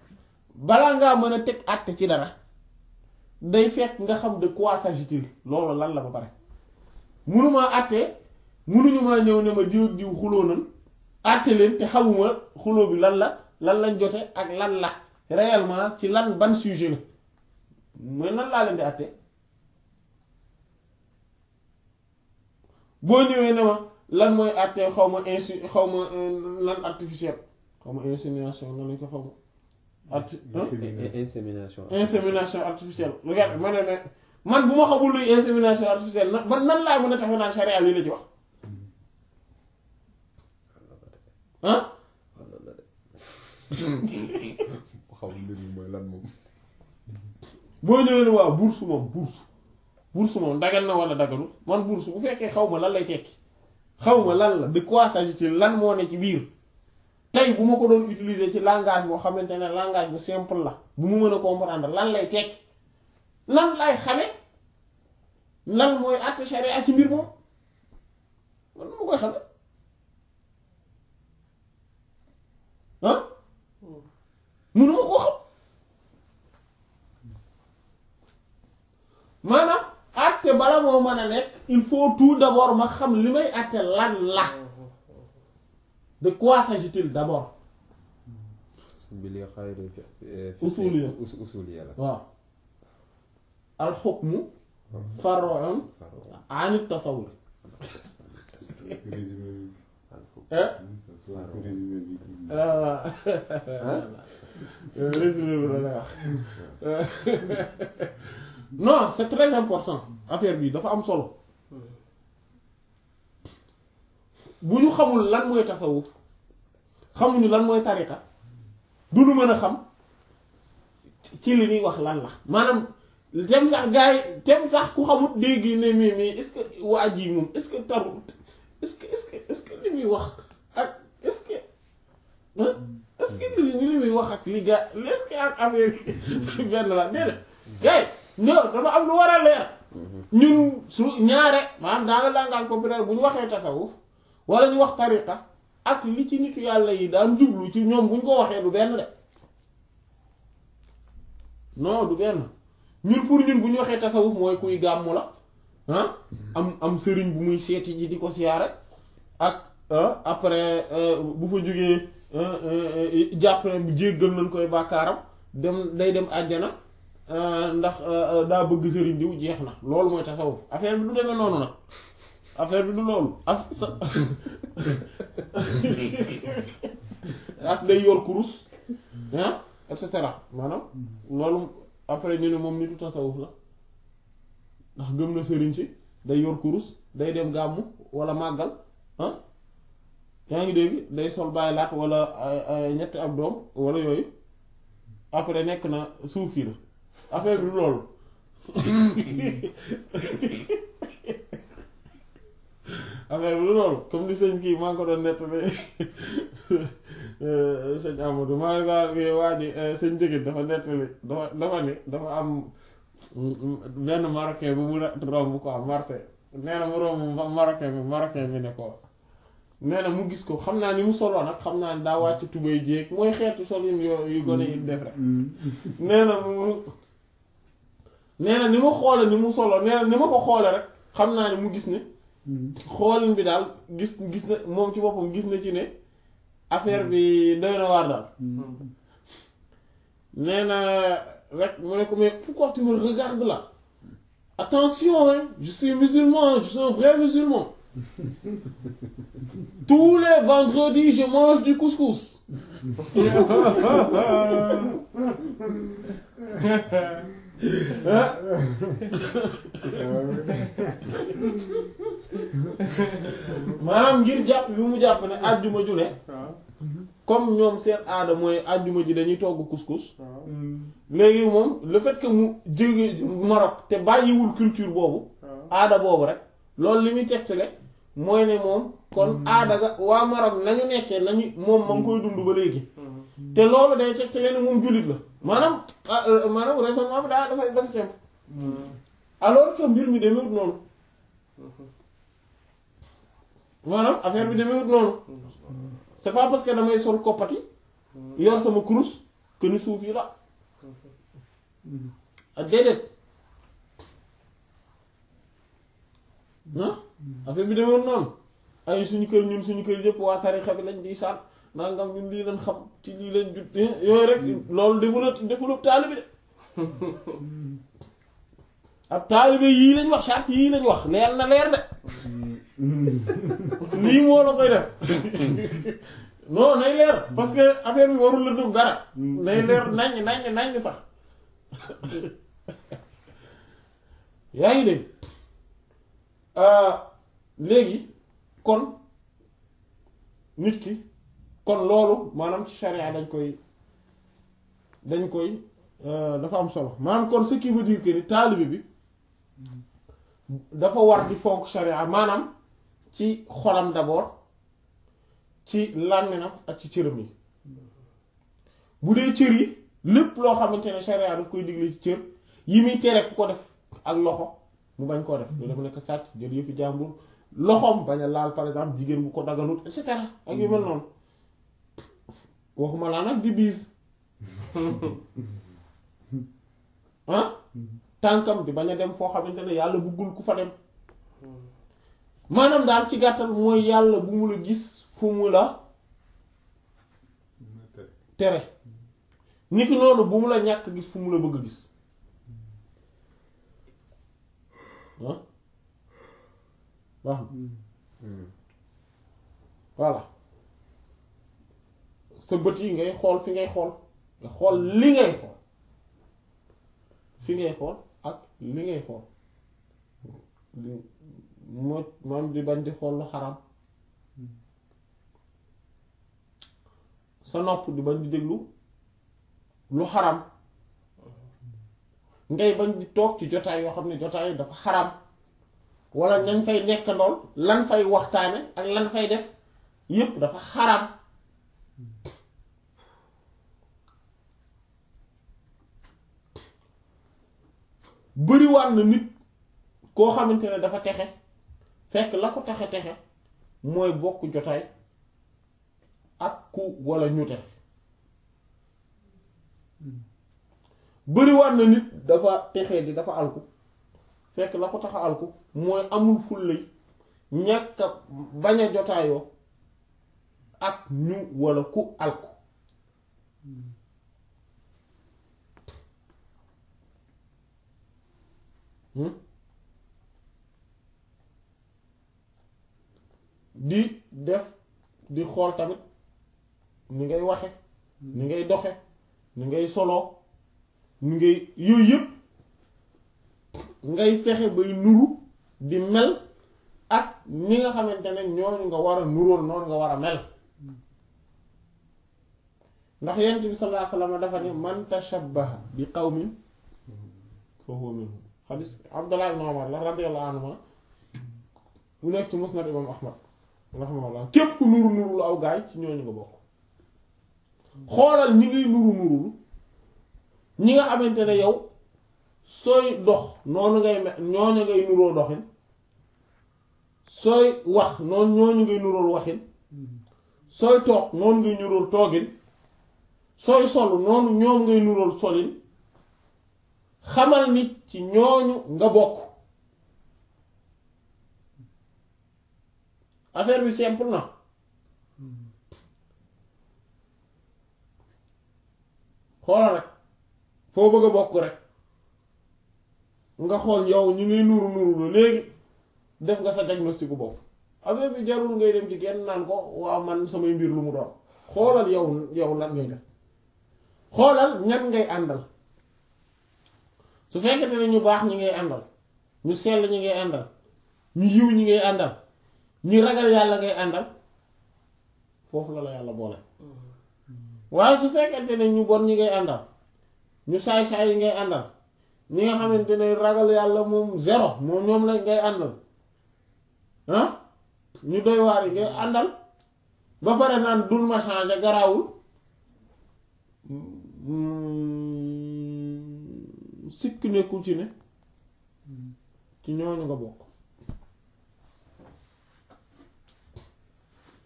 A: balaa ngaa mën a teg àtte ci dara day fekk nga xam de quoi s'agit-il loolu lan la ba pare munumaa àtte munuñu maa ñëw ne ma diw ak diw xuloo nan àtte leen te xamuma xuloo bi lan la lan lañ jote ak lan la réellement ci lan ban sujet la mooy nan laa leen di àtte boo ñëwee ne ma lan mooy àtte xaw ma insu xaw ma lan artificiel xaw ma insémination nan lañ ko xaw ma arti
B: insémination
A: insémination artificielle regarde ma ne ne man bu ma xamul luy insémination artificielle na ba nan laa mën a tax naan charia lii la ci wax ah
B: xaw mbir mi mooy lan moom
A: boo ñëwee ne waaw bourse moom bourse bourse moom dagan na wala daganul man bourse bu fekkee xaw ma lan lay tekki xaw ma lan la de quoi s'agit-il lan moo ne ci biir tey bu ma ko doon utiliser ci langage boo xamante ne langage bu simple la bu mu mën a comprendre lan lay tekki lan lay xame lan mooy àtte sharia ci mbir moom man nu ma koy xame ah mënuma koo xam maanaam àtte bala moo mën a nekk il faut tout d'abord ma xam li may àtte lan la de quoi s'agit-il d'abord
B: bi li xayri
A: Usuliya.
B: usuliya la
A: waaw al hukmu far'un an at-tasawwur
C: résumé bi
A: eh
C: soit résumé bi
A: ah résumé bi la lay wax non c'est très important affaire bi dafa am solo bu ñu xamul lan mooy tasawuf xamuñu lan mooy tariqa du ñu mën a xam ci li ñuy wax lan la maanaam tem sax gars yi tem sax ku xamut dégg ne mais mais est-ce que waa ji moom est-ce que taru est-ce que est-ce que est-ce que li muy wax ak est-ce que ah est-ce que li li muy wax ak li ga est-ce que ak affaire yi benn la déedéet gars yi ñoo dafa am lu war a leer ñun su ñaare maanaam dans le langage populaire bu ñu waxee tasawuf wala ñu wax tariqa ak li ci nitu yàlla yi daan jublu ci ñoom bu ñu ko waxee du benn de non du benn ñun pour ñun bu ñu waxee tasawuf mooy kuy gàmmu la ah am am sëriñ bu muy seeti ji di ko siyaare ak ah, après euh, bu fa jógee euh, euh, jàpp ne bu jéggal nañ koy bàkkaaram dem day dem àjjana euh, ndax euh, daa bëgg sëriñ diw jeex na loolu mooy tasawuf affaire bi du demee noonu nag affaire bi du loolu af sa ak day yor kurus ah et cetera maanaam loolu après ñu ne moom nitu tasawuf la ndax gëm na sëriñ si day yor kurus day dem gàmmu wala màggal ah yaa ngi dégg day sol bàyyi laat wala ay- ay ñetti ab doom wala yooyu après nekk na suufi la affaire bi du loolu affaire bi du loolu comme ni sëñ kii maa ngi ko doon nettali sëñ Amadou maa ngi waa ji sëñ Jëgit dafa nettali dafa dafa ni dafa am benn marocain bu mu romb quoi Marseille nee na mu romb marocain bi marocain bi ne ko nee na mu gis ko xam naa ni mu soloo nag xam naa ni daa wàcc tubay jéeg mooy xeetu solin yo yu gone yi def rek nee na mu nee na ni ma xoole ni mu solo nee na ni ma ko xoole rek xam naa ni mu gis ne xoolin bi daal gis gis na moom ci boppam gis na ci ne affaire bi doy na waar daal nee na rek mu ne ko mais pourquoi tu me regardes là attention hein je suis musulman je suis un vrai musulman tous les vendredis je mange du couscous ah maanaam ngir jàpp bi mu jàpp ne àjjuma ju ne comme ñoom seen aada mooy àjjuma ji dañuy togg couscous léegi moom le fait que mu jóge Maroc te bàyyiwul culture boobu aada boobu rek loolu li muy tegtale mooy ne moom kon aada ga waa Maroc nañu nekkee nañu moom ma ngi koy dund ba léegi te loolu day tegtale ne moom jullit la maanaam ah, euh, maanaam raisonnement bi daa dafa dafa simple alors que mbir mi demewut noonu maanaam affaire bi demewut noonu c'est pas parce que damay sol koppati yor sama kurus que ni suuf yi la ak déedéet ah affaire bi demoon noonu ay suñu kër ñun suñu kër yëpp waa tarixa bi lañ di sànn nangam ñun lii leen xam ci lii leen jut yooyu rek loolu développe développe taalibe de ab taalibe yii lañ wax charte yii lañ wax leer na leer de lii moo la koy def non nay leer parce que affaire bi warul la dugg dara nay leer naññ naññ naññ sax yaa ngi dégg léegi kon nit ki kon loolu maanaam ci charia dañ koy dañ koy dafa am solo maanaam kon ce qui veut dire que ni taalibe bi dafa war di fonk charia maanaam ci xolam d'abord ci làmminam ak ci cëram yi bu dee cër yi lépp loo xamante ne charia daf koy digle ci cër yi muy tere ku ko def ak loxo mu bañ koo def lu def nekk sàcc jël yëfi jàmbur loxoom bañ a laal par exemple jigéen bu ko daganut et cetera ak yu mel noonu waxuma laa nag di biis ah tànkam di bañ a dem foo xamante ne yàlla buggul ku fa dem maanaam daal ci gàttal mooy yàlla bu mu la gis fu mu la tere niki noonu bu mu la ñàkk gis fu mu la bëgg a gis ah baax na voilà sa bët yi ngay xool fi ngay xool nga xool li ngay xool fi ngay xool ak li ngay xool moo maam di bañ di xool lu xaram sa nopp di bañ di déglu lu xaram ngay bañ di toog ci jotaay yoo xam ne jotaay dafa xaram wala ñañ fay nekk ndool lan fay waxtaane ak lan fay def yépp dafa xaram bëriwaat na nit koo xamante ne dafa texe fekk la ko texe texe mooy bokk jotaay ak ku walla ñu texe bëriwaat na nit dafa texe di dafa alku fekk la ko tax a alku mooy amul fullay ñàkk a bañ a jotaayoo ak ñu walla ku alku di def di xool tamit ni ngay waxe ni ngay doxe ni ngay soloo ni ngay yooyu yëpp ngay fexe bay nuru di mel ak ni nga xamante ne ñooñu nga war a nuróol noonu nga war a mel ndax yonent bi sallallahu alayhi wasallam dafa ne man tashabbaha bi qawmin fa huwa minhum xadis Abdullah ibn Umar la radiyallahu anhuma mu nekk ci musnad imam Ahmad rahimahullah képp ku nuru nuru lu aw gaay ci ñooñu nga bokk xoolal ñi ngay nuru nurulu ñi nga xamante ne yow sooy dox noonu ngay me ñooñu ngay nuroo doxin sooy wax noonu ñooñu ngay nurool waxin sooy toog noonu ngay nurool toogin sooy sol noonu ñoom ngay nurool solin xamal nit ci ñooñu nga bokk affaire bi simple na xoolal rek foo bëgg a bokk rek nga xool yow ñu ngi nuru nuru lu léegi def nga sa diagnostic bopp affaire bi jarul ngay dem ci kenn naan ko waaw man samay mbir lu mu doon xoolal yow yow lan ngay def xoolal ñan ngay àndal su fekkete ne ñu baax ñi ngay àndal ñu sell ñi ngay àndal ñu yiw ñi ngay àndal ñi ragal yàlla ngay àndal foofu la la yàlla boole waaye su fekkente ne ñu bon ñi ngay àndal ñu saay-saay yi ngay àndal ñi nga xamante ne ragal yàlla moom zéro moom ñoom la ngay àndal ah ñu doy waar yi ngay àndal ba pare naan dul ma changer garaawul sikk nekkul ci ne ci ñooñu nga bokk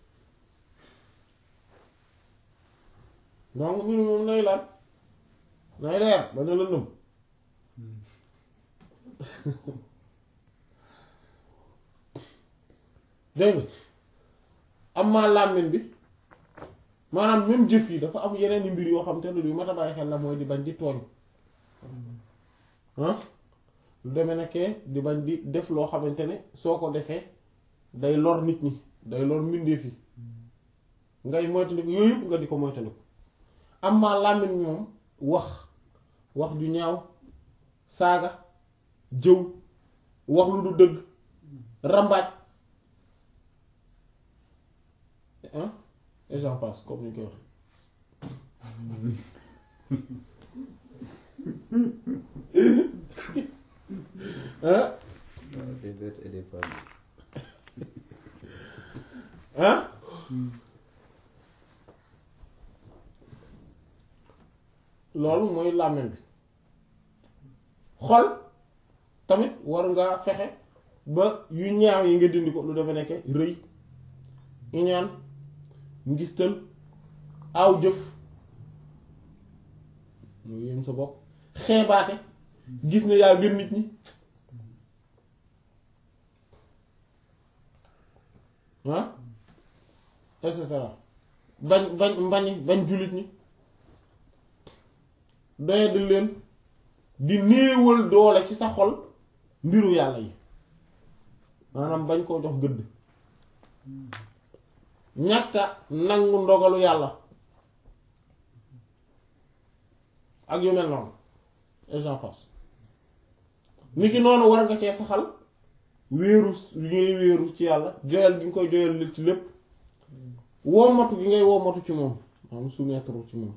A: donc mbir moom nay lan nay leer bañ a lëndëm dégg nga am maa làmmiñ bi maanaam même jëf yi dafa am yeneen i mbir yoo xam te ne lu mat a bàyyi xel la mooy di bañ di tooñ ah lu demee nekkee di bañ di def loo xamante ne soo ko defee day lor nit ñi day lor mbindeef yi ngay moytandiku yooyu yëpp nga di ko moytandiku am maa làmmiñ bi moom wax wax ju ñaaw saaga jëw wax lu du dëgg rambaaj ah et j'en passe comme ni ñu koy wax ah
B: des bêtes et des femmes.
A: ah loolu mooy làmmiñ bi xol tamit war nga fexe ba yu ñaaw yi nga dindi ko lu dafa nekke rëy iñaan ngistal aw jëf mu yëm sa bopp xeebaate gis ne yaa gën nit ñi ah et cetera bañ bañ mbañi bañ jullit ñi doyadil leen di néewal doole ci sa xol mbiru yàlla yi maanaam bañ koo jox gëdd ñàkka nangu ndogalu yàlla ak yu mel noonu et j'en passe ni ki noonu war nga cee saxal wéeru li ngay wéeru ci yàlla joyal gi nga koy joyal ci lépp wommatu gi ngay wommatu ci moom maanaam soumettre ci moom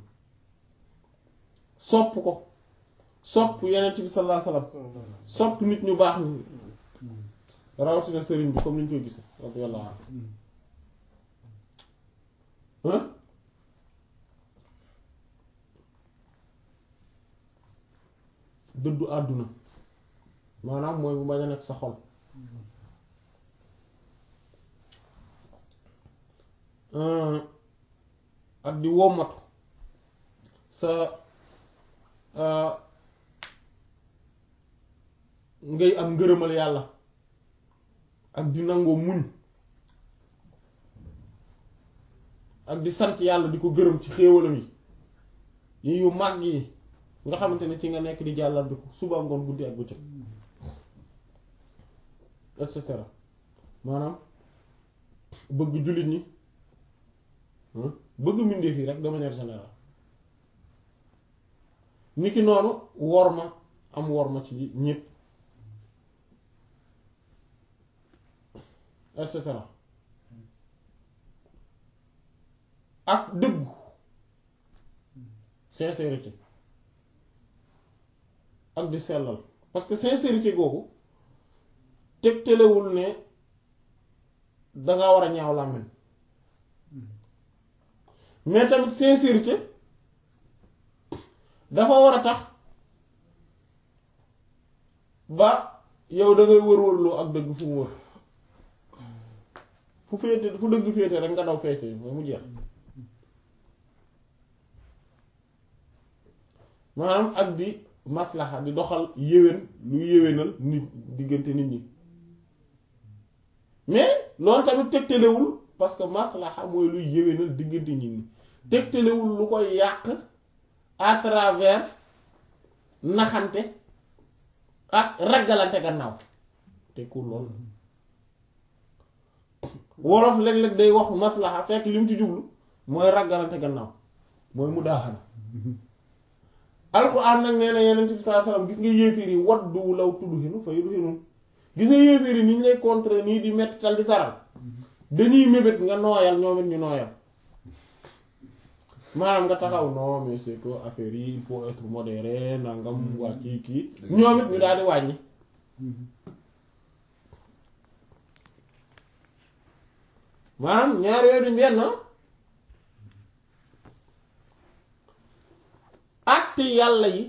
A: sopp ko sopp yenent bi sallallahu alayhi wasallam sopp nit ñu baax ni rawatina sëriñ bi comme ni ñu koy gise radiyallahu anhu hein dëddu àdduna maanaam mooy bu bañ a nekk sa xol ak di wommatu sa ngay am ngërëmal yàlla ak di nangoo muñ ak di sant yàlla di ko gërëm ci xéewalam yi yi yu màgg yi nga xamante ne ci nga nekk di jàllal bi ko suba ngoon guddi ak bëccëg et cetera maanaam bëgg jullit ñi bëgg mbindeef yi rek de manière générale ni ki noonu wor ma am wor ma ci ñépp et cetera ak dëggu sincérité ak di sellal parce que sincérité googu tegtalewul ne danga war a ñaaw làmmiñ mais tamit sincérité dafa war a tax ba yow da ngay wër-wërloo ak dëgg fu mu wër fu féete fu dëgg féete rek nga daw féete mooy mu jeex maanaam ak di maslaxa di doxal yéwén lu yéwénal nit diggante nit ñi mais loolu tamit tegtalewul parce que maslaxa mooy luy yéwénal diggante nit ñi tegtalewul lu koy yàq à travers naxante ak raggalante gannaaw tekkul loolu wolof léeg-léeg day wax maslaxa fekk li mu ci jublu mooy raggalante gannaaw mooy mu daaxana alxuraan nag nee na yeneen bi saa salaam gis nga yéeféer yi waddu law tudhinu fa yudhinu gis nga yéeféer yi ni ñu lay contrer nii di metti tal di taral dañuy mébét nga nooyal ñoom it ñu nooyal maanaam nga taxaw non mais c'est que affaire yi il faut être modéré nangam waa kii kii ñoom it ñu daal di wàññi maanaam ñaar yooyu duñ benn àtte yàlla yi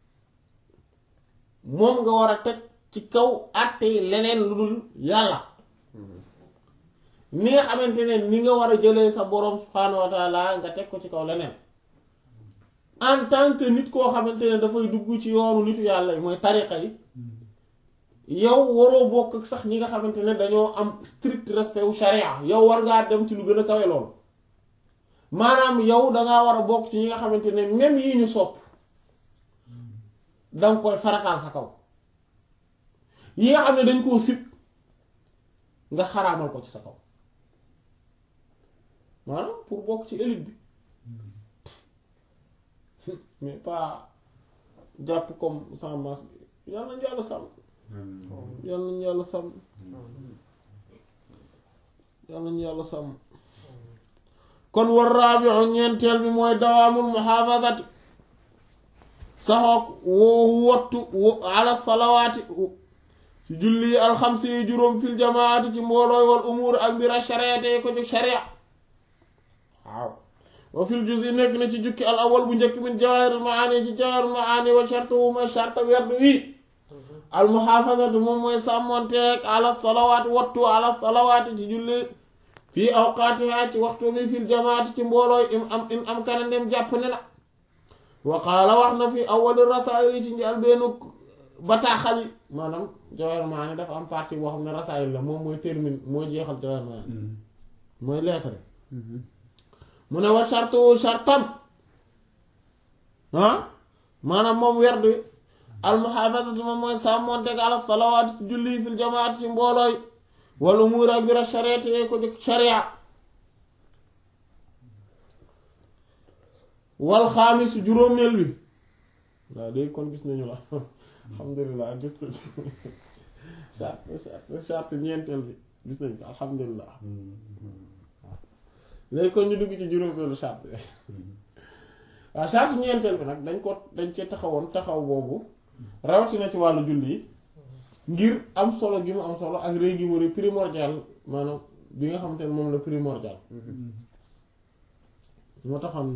A: moom nga war a teg ci kaw àtte yi leneen lu dul yàlla ni nga xamante ne ni nga war a jëlee sa boroom subhaanahu wa taala nga teg ko ci kaw leneen en tant que nit koo xamante ne dafay dugg ci yoonu nitu yàlla yi mooy tariqa yi yow waroo bokk ak sax ñi nga xamante ne dañoo am strict respect wu sharia yow war ngaa dem ci lu gën a kawe loolu maanaam yow dangaa war a bokk ci ñi nga xamante ne même yi ñu sopp danga koy farataal sa kaw yi nga xam ne dañ koo sib nga xaraamal ko ci sa kaw maanaam pour bokk ci élite bi mais pas jàpp comme sans masque yàlla nañu yàlla sàmm yàlla nañu yàlla sàmm yàlla nañu yàlla sàmm kon war raabiu ñeenteel bi mooy dawaamul muhaafazati saxoog woo wottu ala salawaati ci julli yi alxamsi yi juróom fil jamaati ci mboolooy wal umuur ak mbira shariate yi ko jóg sharia waaw wa fil juz yi nekk na ci jukki al awal bu njëkk min jawaahirul maani ci jawaahirul maani wa shartuhu mooy sharta werdu wi al muhaafazatu moom mooy sàmmonteeg ala salawaati wattu ala salawaati ci julli fii awqaatiha ci waxtu mi fil jamaati ci mboolooy im am im am kana ndem jàpp ne la wa qaala wax na fi awwali rasaayil yi ci njël benn bataaxal yi maanaam Jawahir Maani dafa am partie boo xam ne rasaayil la moom mooy termine mooy jeexal Jawahir Maani mooy lettre mu ne wa shartu shartam ah maanaam moom werdu al muhaafazatu moom mooy sàmmoonteeg ala salawaat ci julli fil jamaat ci mboolooy wal umuur ak bira shariati yee ko jëkk sharia wal xaamis juróomeel bi waaw léegi kon gis nañu la alhamdulilah gis nañu charte charte charte ñeenteel bi gis nañu ko alhamdulilah léegi kon ñu dugg ci juróomeelu charte bi waaw charte ñeenteel bi nag dañ ko dañ cee taxawoon taxaw boobu rawatina ci wàllu julli yi ngir am solo gi mu am solo ak réy gi mu réy primordial maanaam bi nga xamante ne moom la primordial moo taxoon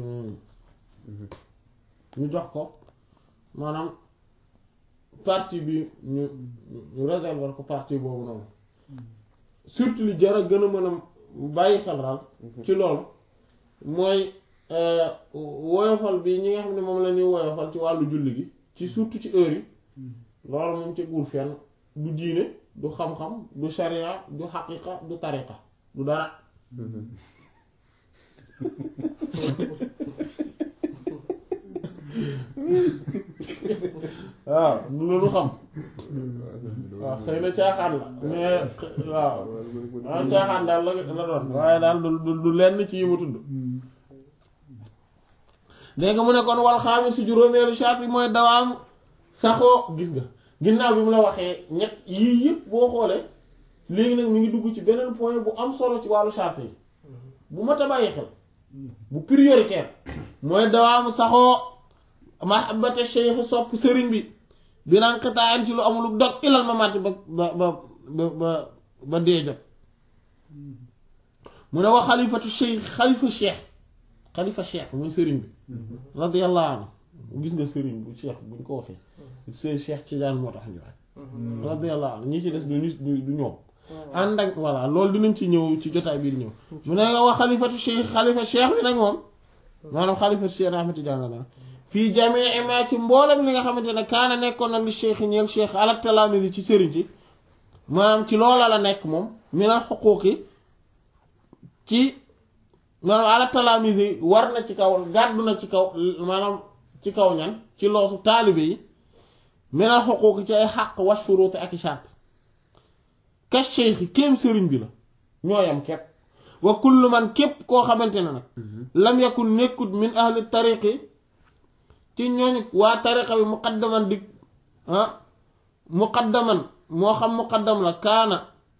A: ñu jox ko maanaam partie bi ñu ñu réserver ko partie boobu noonu surtout li jar a gën a mën a bàyyi xel daal ci loolu mooy woyofal bi ñi nga xam ne moom la ñuy woyofal ci wàllu julli gi ci surtout ci heure yi loolu moom ci guur fenn du diine du xam-xam du sharia du xaqiqa du tariqa du dara waaw du loolu xam waaw xëy na caaxaan la mais waaw waaw caaxaan daal la la doon waaye daal du du lenn ci yi ma tudd dégg nga mu ne kon wal xaamis si juróomeelu charte mooy dawaam saxoo gis nga ginnaaw bi mu la waxee ñett yii yëpp boo xoolee léegi nag mi ngi dugg ci beneen point bu am solo ci wàllu charte yi bu mat a bàyyi xel bu prioritaire mooy dawaamu saxoo mahabbata cheikh sopp sëriñ bi binaan xitaayan ci lu amul dog ilal mamaati ba ba ba ba ba dee jot mu ne wax xalifatu cheikh xalifa cheikh xalifa cheikh muy sëriñ bi radiyallahu anhu gis nga sëriñ bu cheikh buñ ko waxee sëriñ cheikh ci daan moo tax ñu wax radiyallahu anhu ñi ci des du nit du ñoom ànd ak voilà loolu dinañ ci ñëw ci jotaay bii di ñëw mu ne nga wax xalifatu cheikh xalifa cheikh bi nag moom maanaam xalifatu cheikh Ahmed Tidiane la fii jamii ma ci mboolem li nga xamante ne kaana nekkoon na li cheikh ñeel cheikh ala talaamisi ci sëriñ ci maanaam ci loola la nekk moom minal xuquuqi ci maanaam ala talaamisi war na ci kaw gàddu na ci kaw maanaam ci kaw ñan ci loosu taalibe yi minal xuquuqi ci ay xaq wa shuruuti ak i shart ka cheikh kéem sëriñ bi la ñooyam képp wa kullu man képp koo xamante ne nag lam yakun nekkut min ahli tariqi ci ñooñu waa tariqa bi muqaddaman di ah muqaddaman moo xam muqaddam la kaana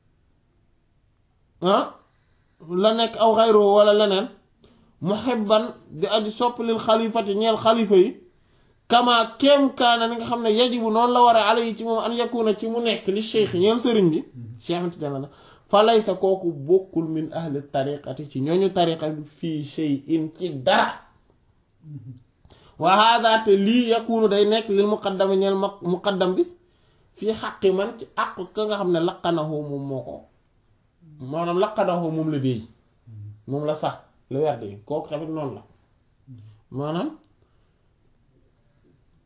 A: ah la nekk aw xayroo wala leneen muhibban di aji sopp lil xalifati ñeel xalifa yi kama kéem kaana ni nga xam ne yajibu noonu la waree ala yi ci moom an yakuna ci mu nekk li cheikh ñeel sëriñ bi cheikh ti dana fa laysa kooku bokkul min ahli tariqati ci ñooñu tariqa bi fii shay'in ci dara wa hada te lii yakunu day nekk lil muqaddami ñeel muqaddam bi fii xaqi man ci àq ka nga xam ne laqanahu moom moo ko maanaam laqanahu moom la déey moom la sax la werd yi kooku tamit noonu la maanaam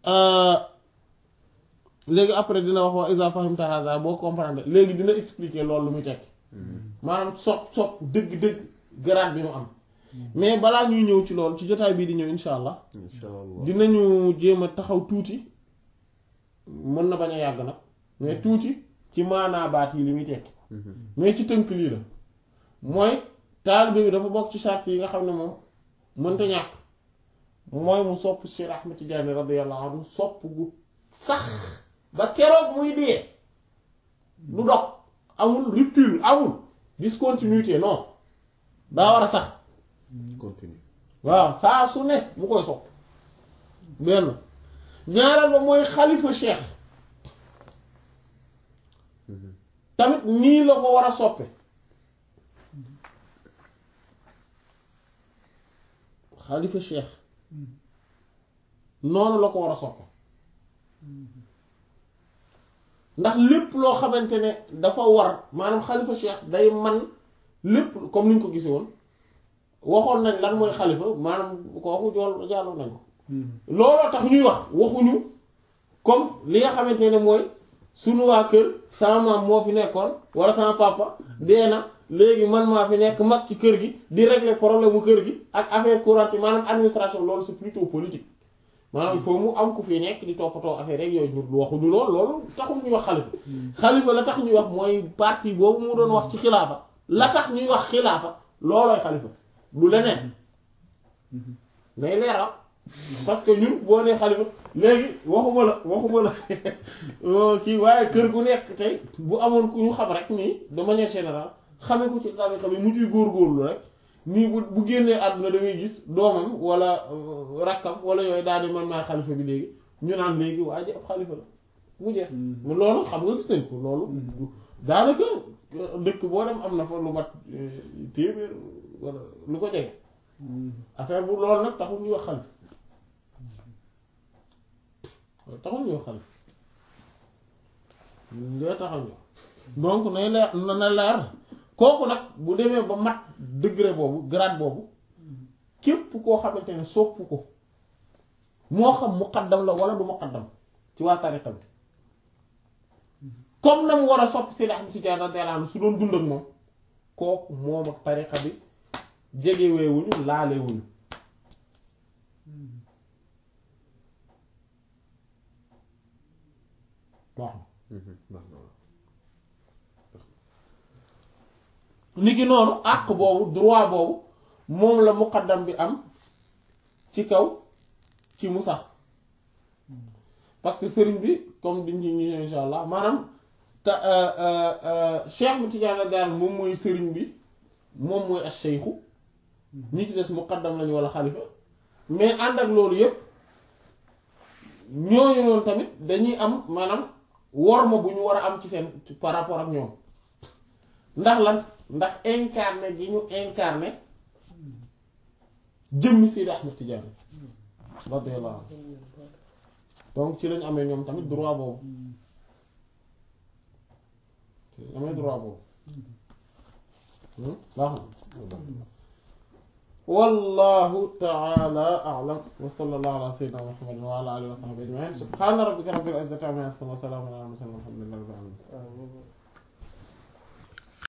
A: léegi après dina wax wa isa fahimta hadha boo comprendre léegi dina expliquer loolu lu muy tekki maanaam sopp sopp dëgg-dëgg grade bi mu am mais balaa ñuy ñëw ci loolu ci jotaay bii di ñëw insha allah
B: insha allah
A: dinañu jéem a taxaw tuuti mën na bañ a yàgg nag mais tuuti ci maanaa baat yi li muy tekki mais ci tënk lii la mooy taalibe bi dafa bokk ci charte yi nga xam ne moom mënta ñàkk mooy mu sopp Cheikh Ahmed Tidiane radiyallahu anhu sopp gu sax ba keroog muy dee du dog amul rupture amul discontinuité non daa war a sax
B: continue
A: waaw saa su ne mu koy sopp benn ñaareel ba mooy xalifa cheikh tamit nii la ko war a soppe xalifa cheikh noonu la ko war a soppe ndax lépp loo xamante ne dafa war maanaam xalifa cheikh day man lépp comme ni ñu ko gisee woon waxoon nañ lan mooy xalifa maanaam kooku jool jàlloon nañ ko looloo tax ñuy wax waxuñu comme li nga xamante ne mooy sunu waa kër sama maam moo fi nekkoon wala sama papa dee na léegi man maa fi nekk mag ci kër gi di régler problème mu kër gi ak affaire courante maanaam administration loolu c'est plutôt politique maanaam il faut mu am ku fi nekk di toppatoo affaire rek yooyu ñu waxuñu lool loolu taxul ñuy wax xalifa xalifa la tax ñuy wax mooy parti boobu mu doon wax ci xilaafa la tax ñuy wax xilaafa loolooy xalifa du leneen nay leeral parce que ñun boo nee xalifa léegi waxuma la waxuma la kii waaye kër gu nekk tey bu amoon ku ñu xam rek nii de manière générale xamee ko ci tarixa bi mu ciy góorgóorlu rek nii bu bu génnee àdduna da ngay gis doomam wala rakkam wala yooyu daal di man maay xalifa bi léegi ñu naan léegi waa ji ab xalifa la mu jeex loolu xam nga gis nañ ko loolu daanaka dëkk boo dem am na fa lu mat téeméer wala lu ko jege affaire bu loolu nag taxul ñuy wax xalifa taxul ñuy wax xalifa dee taxal ñu donc nay leer na na leer kooku nag bu demee ba mat degré boobu grade boobu képp koo xamante ne sopp ko moo xam muqaddam la wala du muqaddam ci waa tariqa bi comme na mu war a sopp Seydi Ahmad Tijaan radiyallaahu anhu su doon dund ak moom kooku moom ak tariqa bi jegeweewuñu laalewuñu waaw niki noonu àq boobu droit boobu moom la muqaddam bi am ci kaw ci mu sax parce que sëriñ bi comme diñ ci ñu insha allah maanaam ta cheikh bu Tijaan daal moom mooy sëriñ bi moom mooy as cheikhu ñi ci des muqaddam lañu wala xalifa mais ànd ak loolu yépp ñooñu noonu tamit dañuy am maanaam worma bu ñu war a am ci seen par rapport ak ñoom ndax lan ndax incarné gi ñu incarné jëmmi Seydi Ahmad Tidiane radiyallahu anhu donc ci lañu amee ñoom tamit droit boobu ci lañu amee droit boobu baax na wallahu ta'ala a'lam wa sallallahu ala sayyidina muhammadin wa ala alihi wa sahbihi ajma'in subhana rabbika rabbil izzati amma yasifun wa salamun ala al mursalin walhamdulillahi rabbil alamin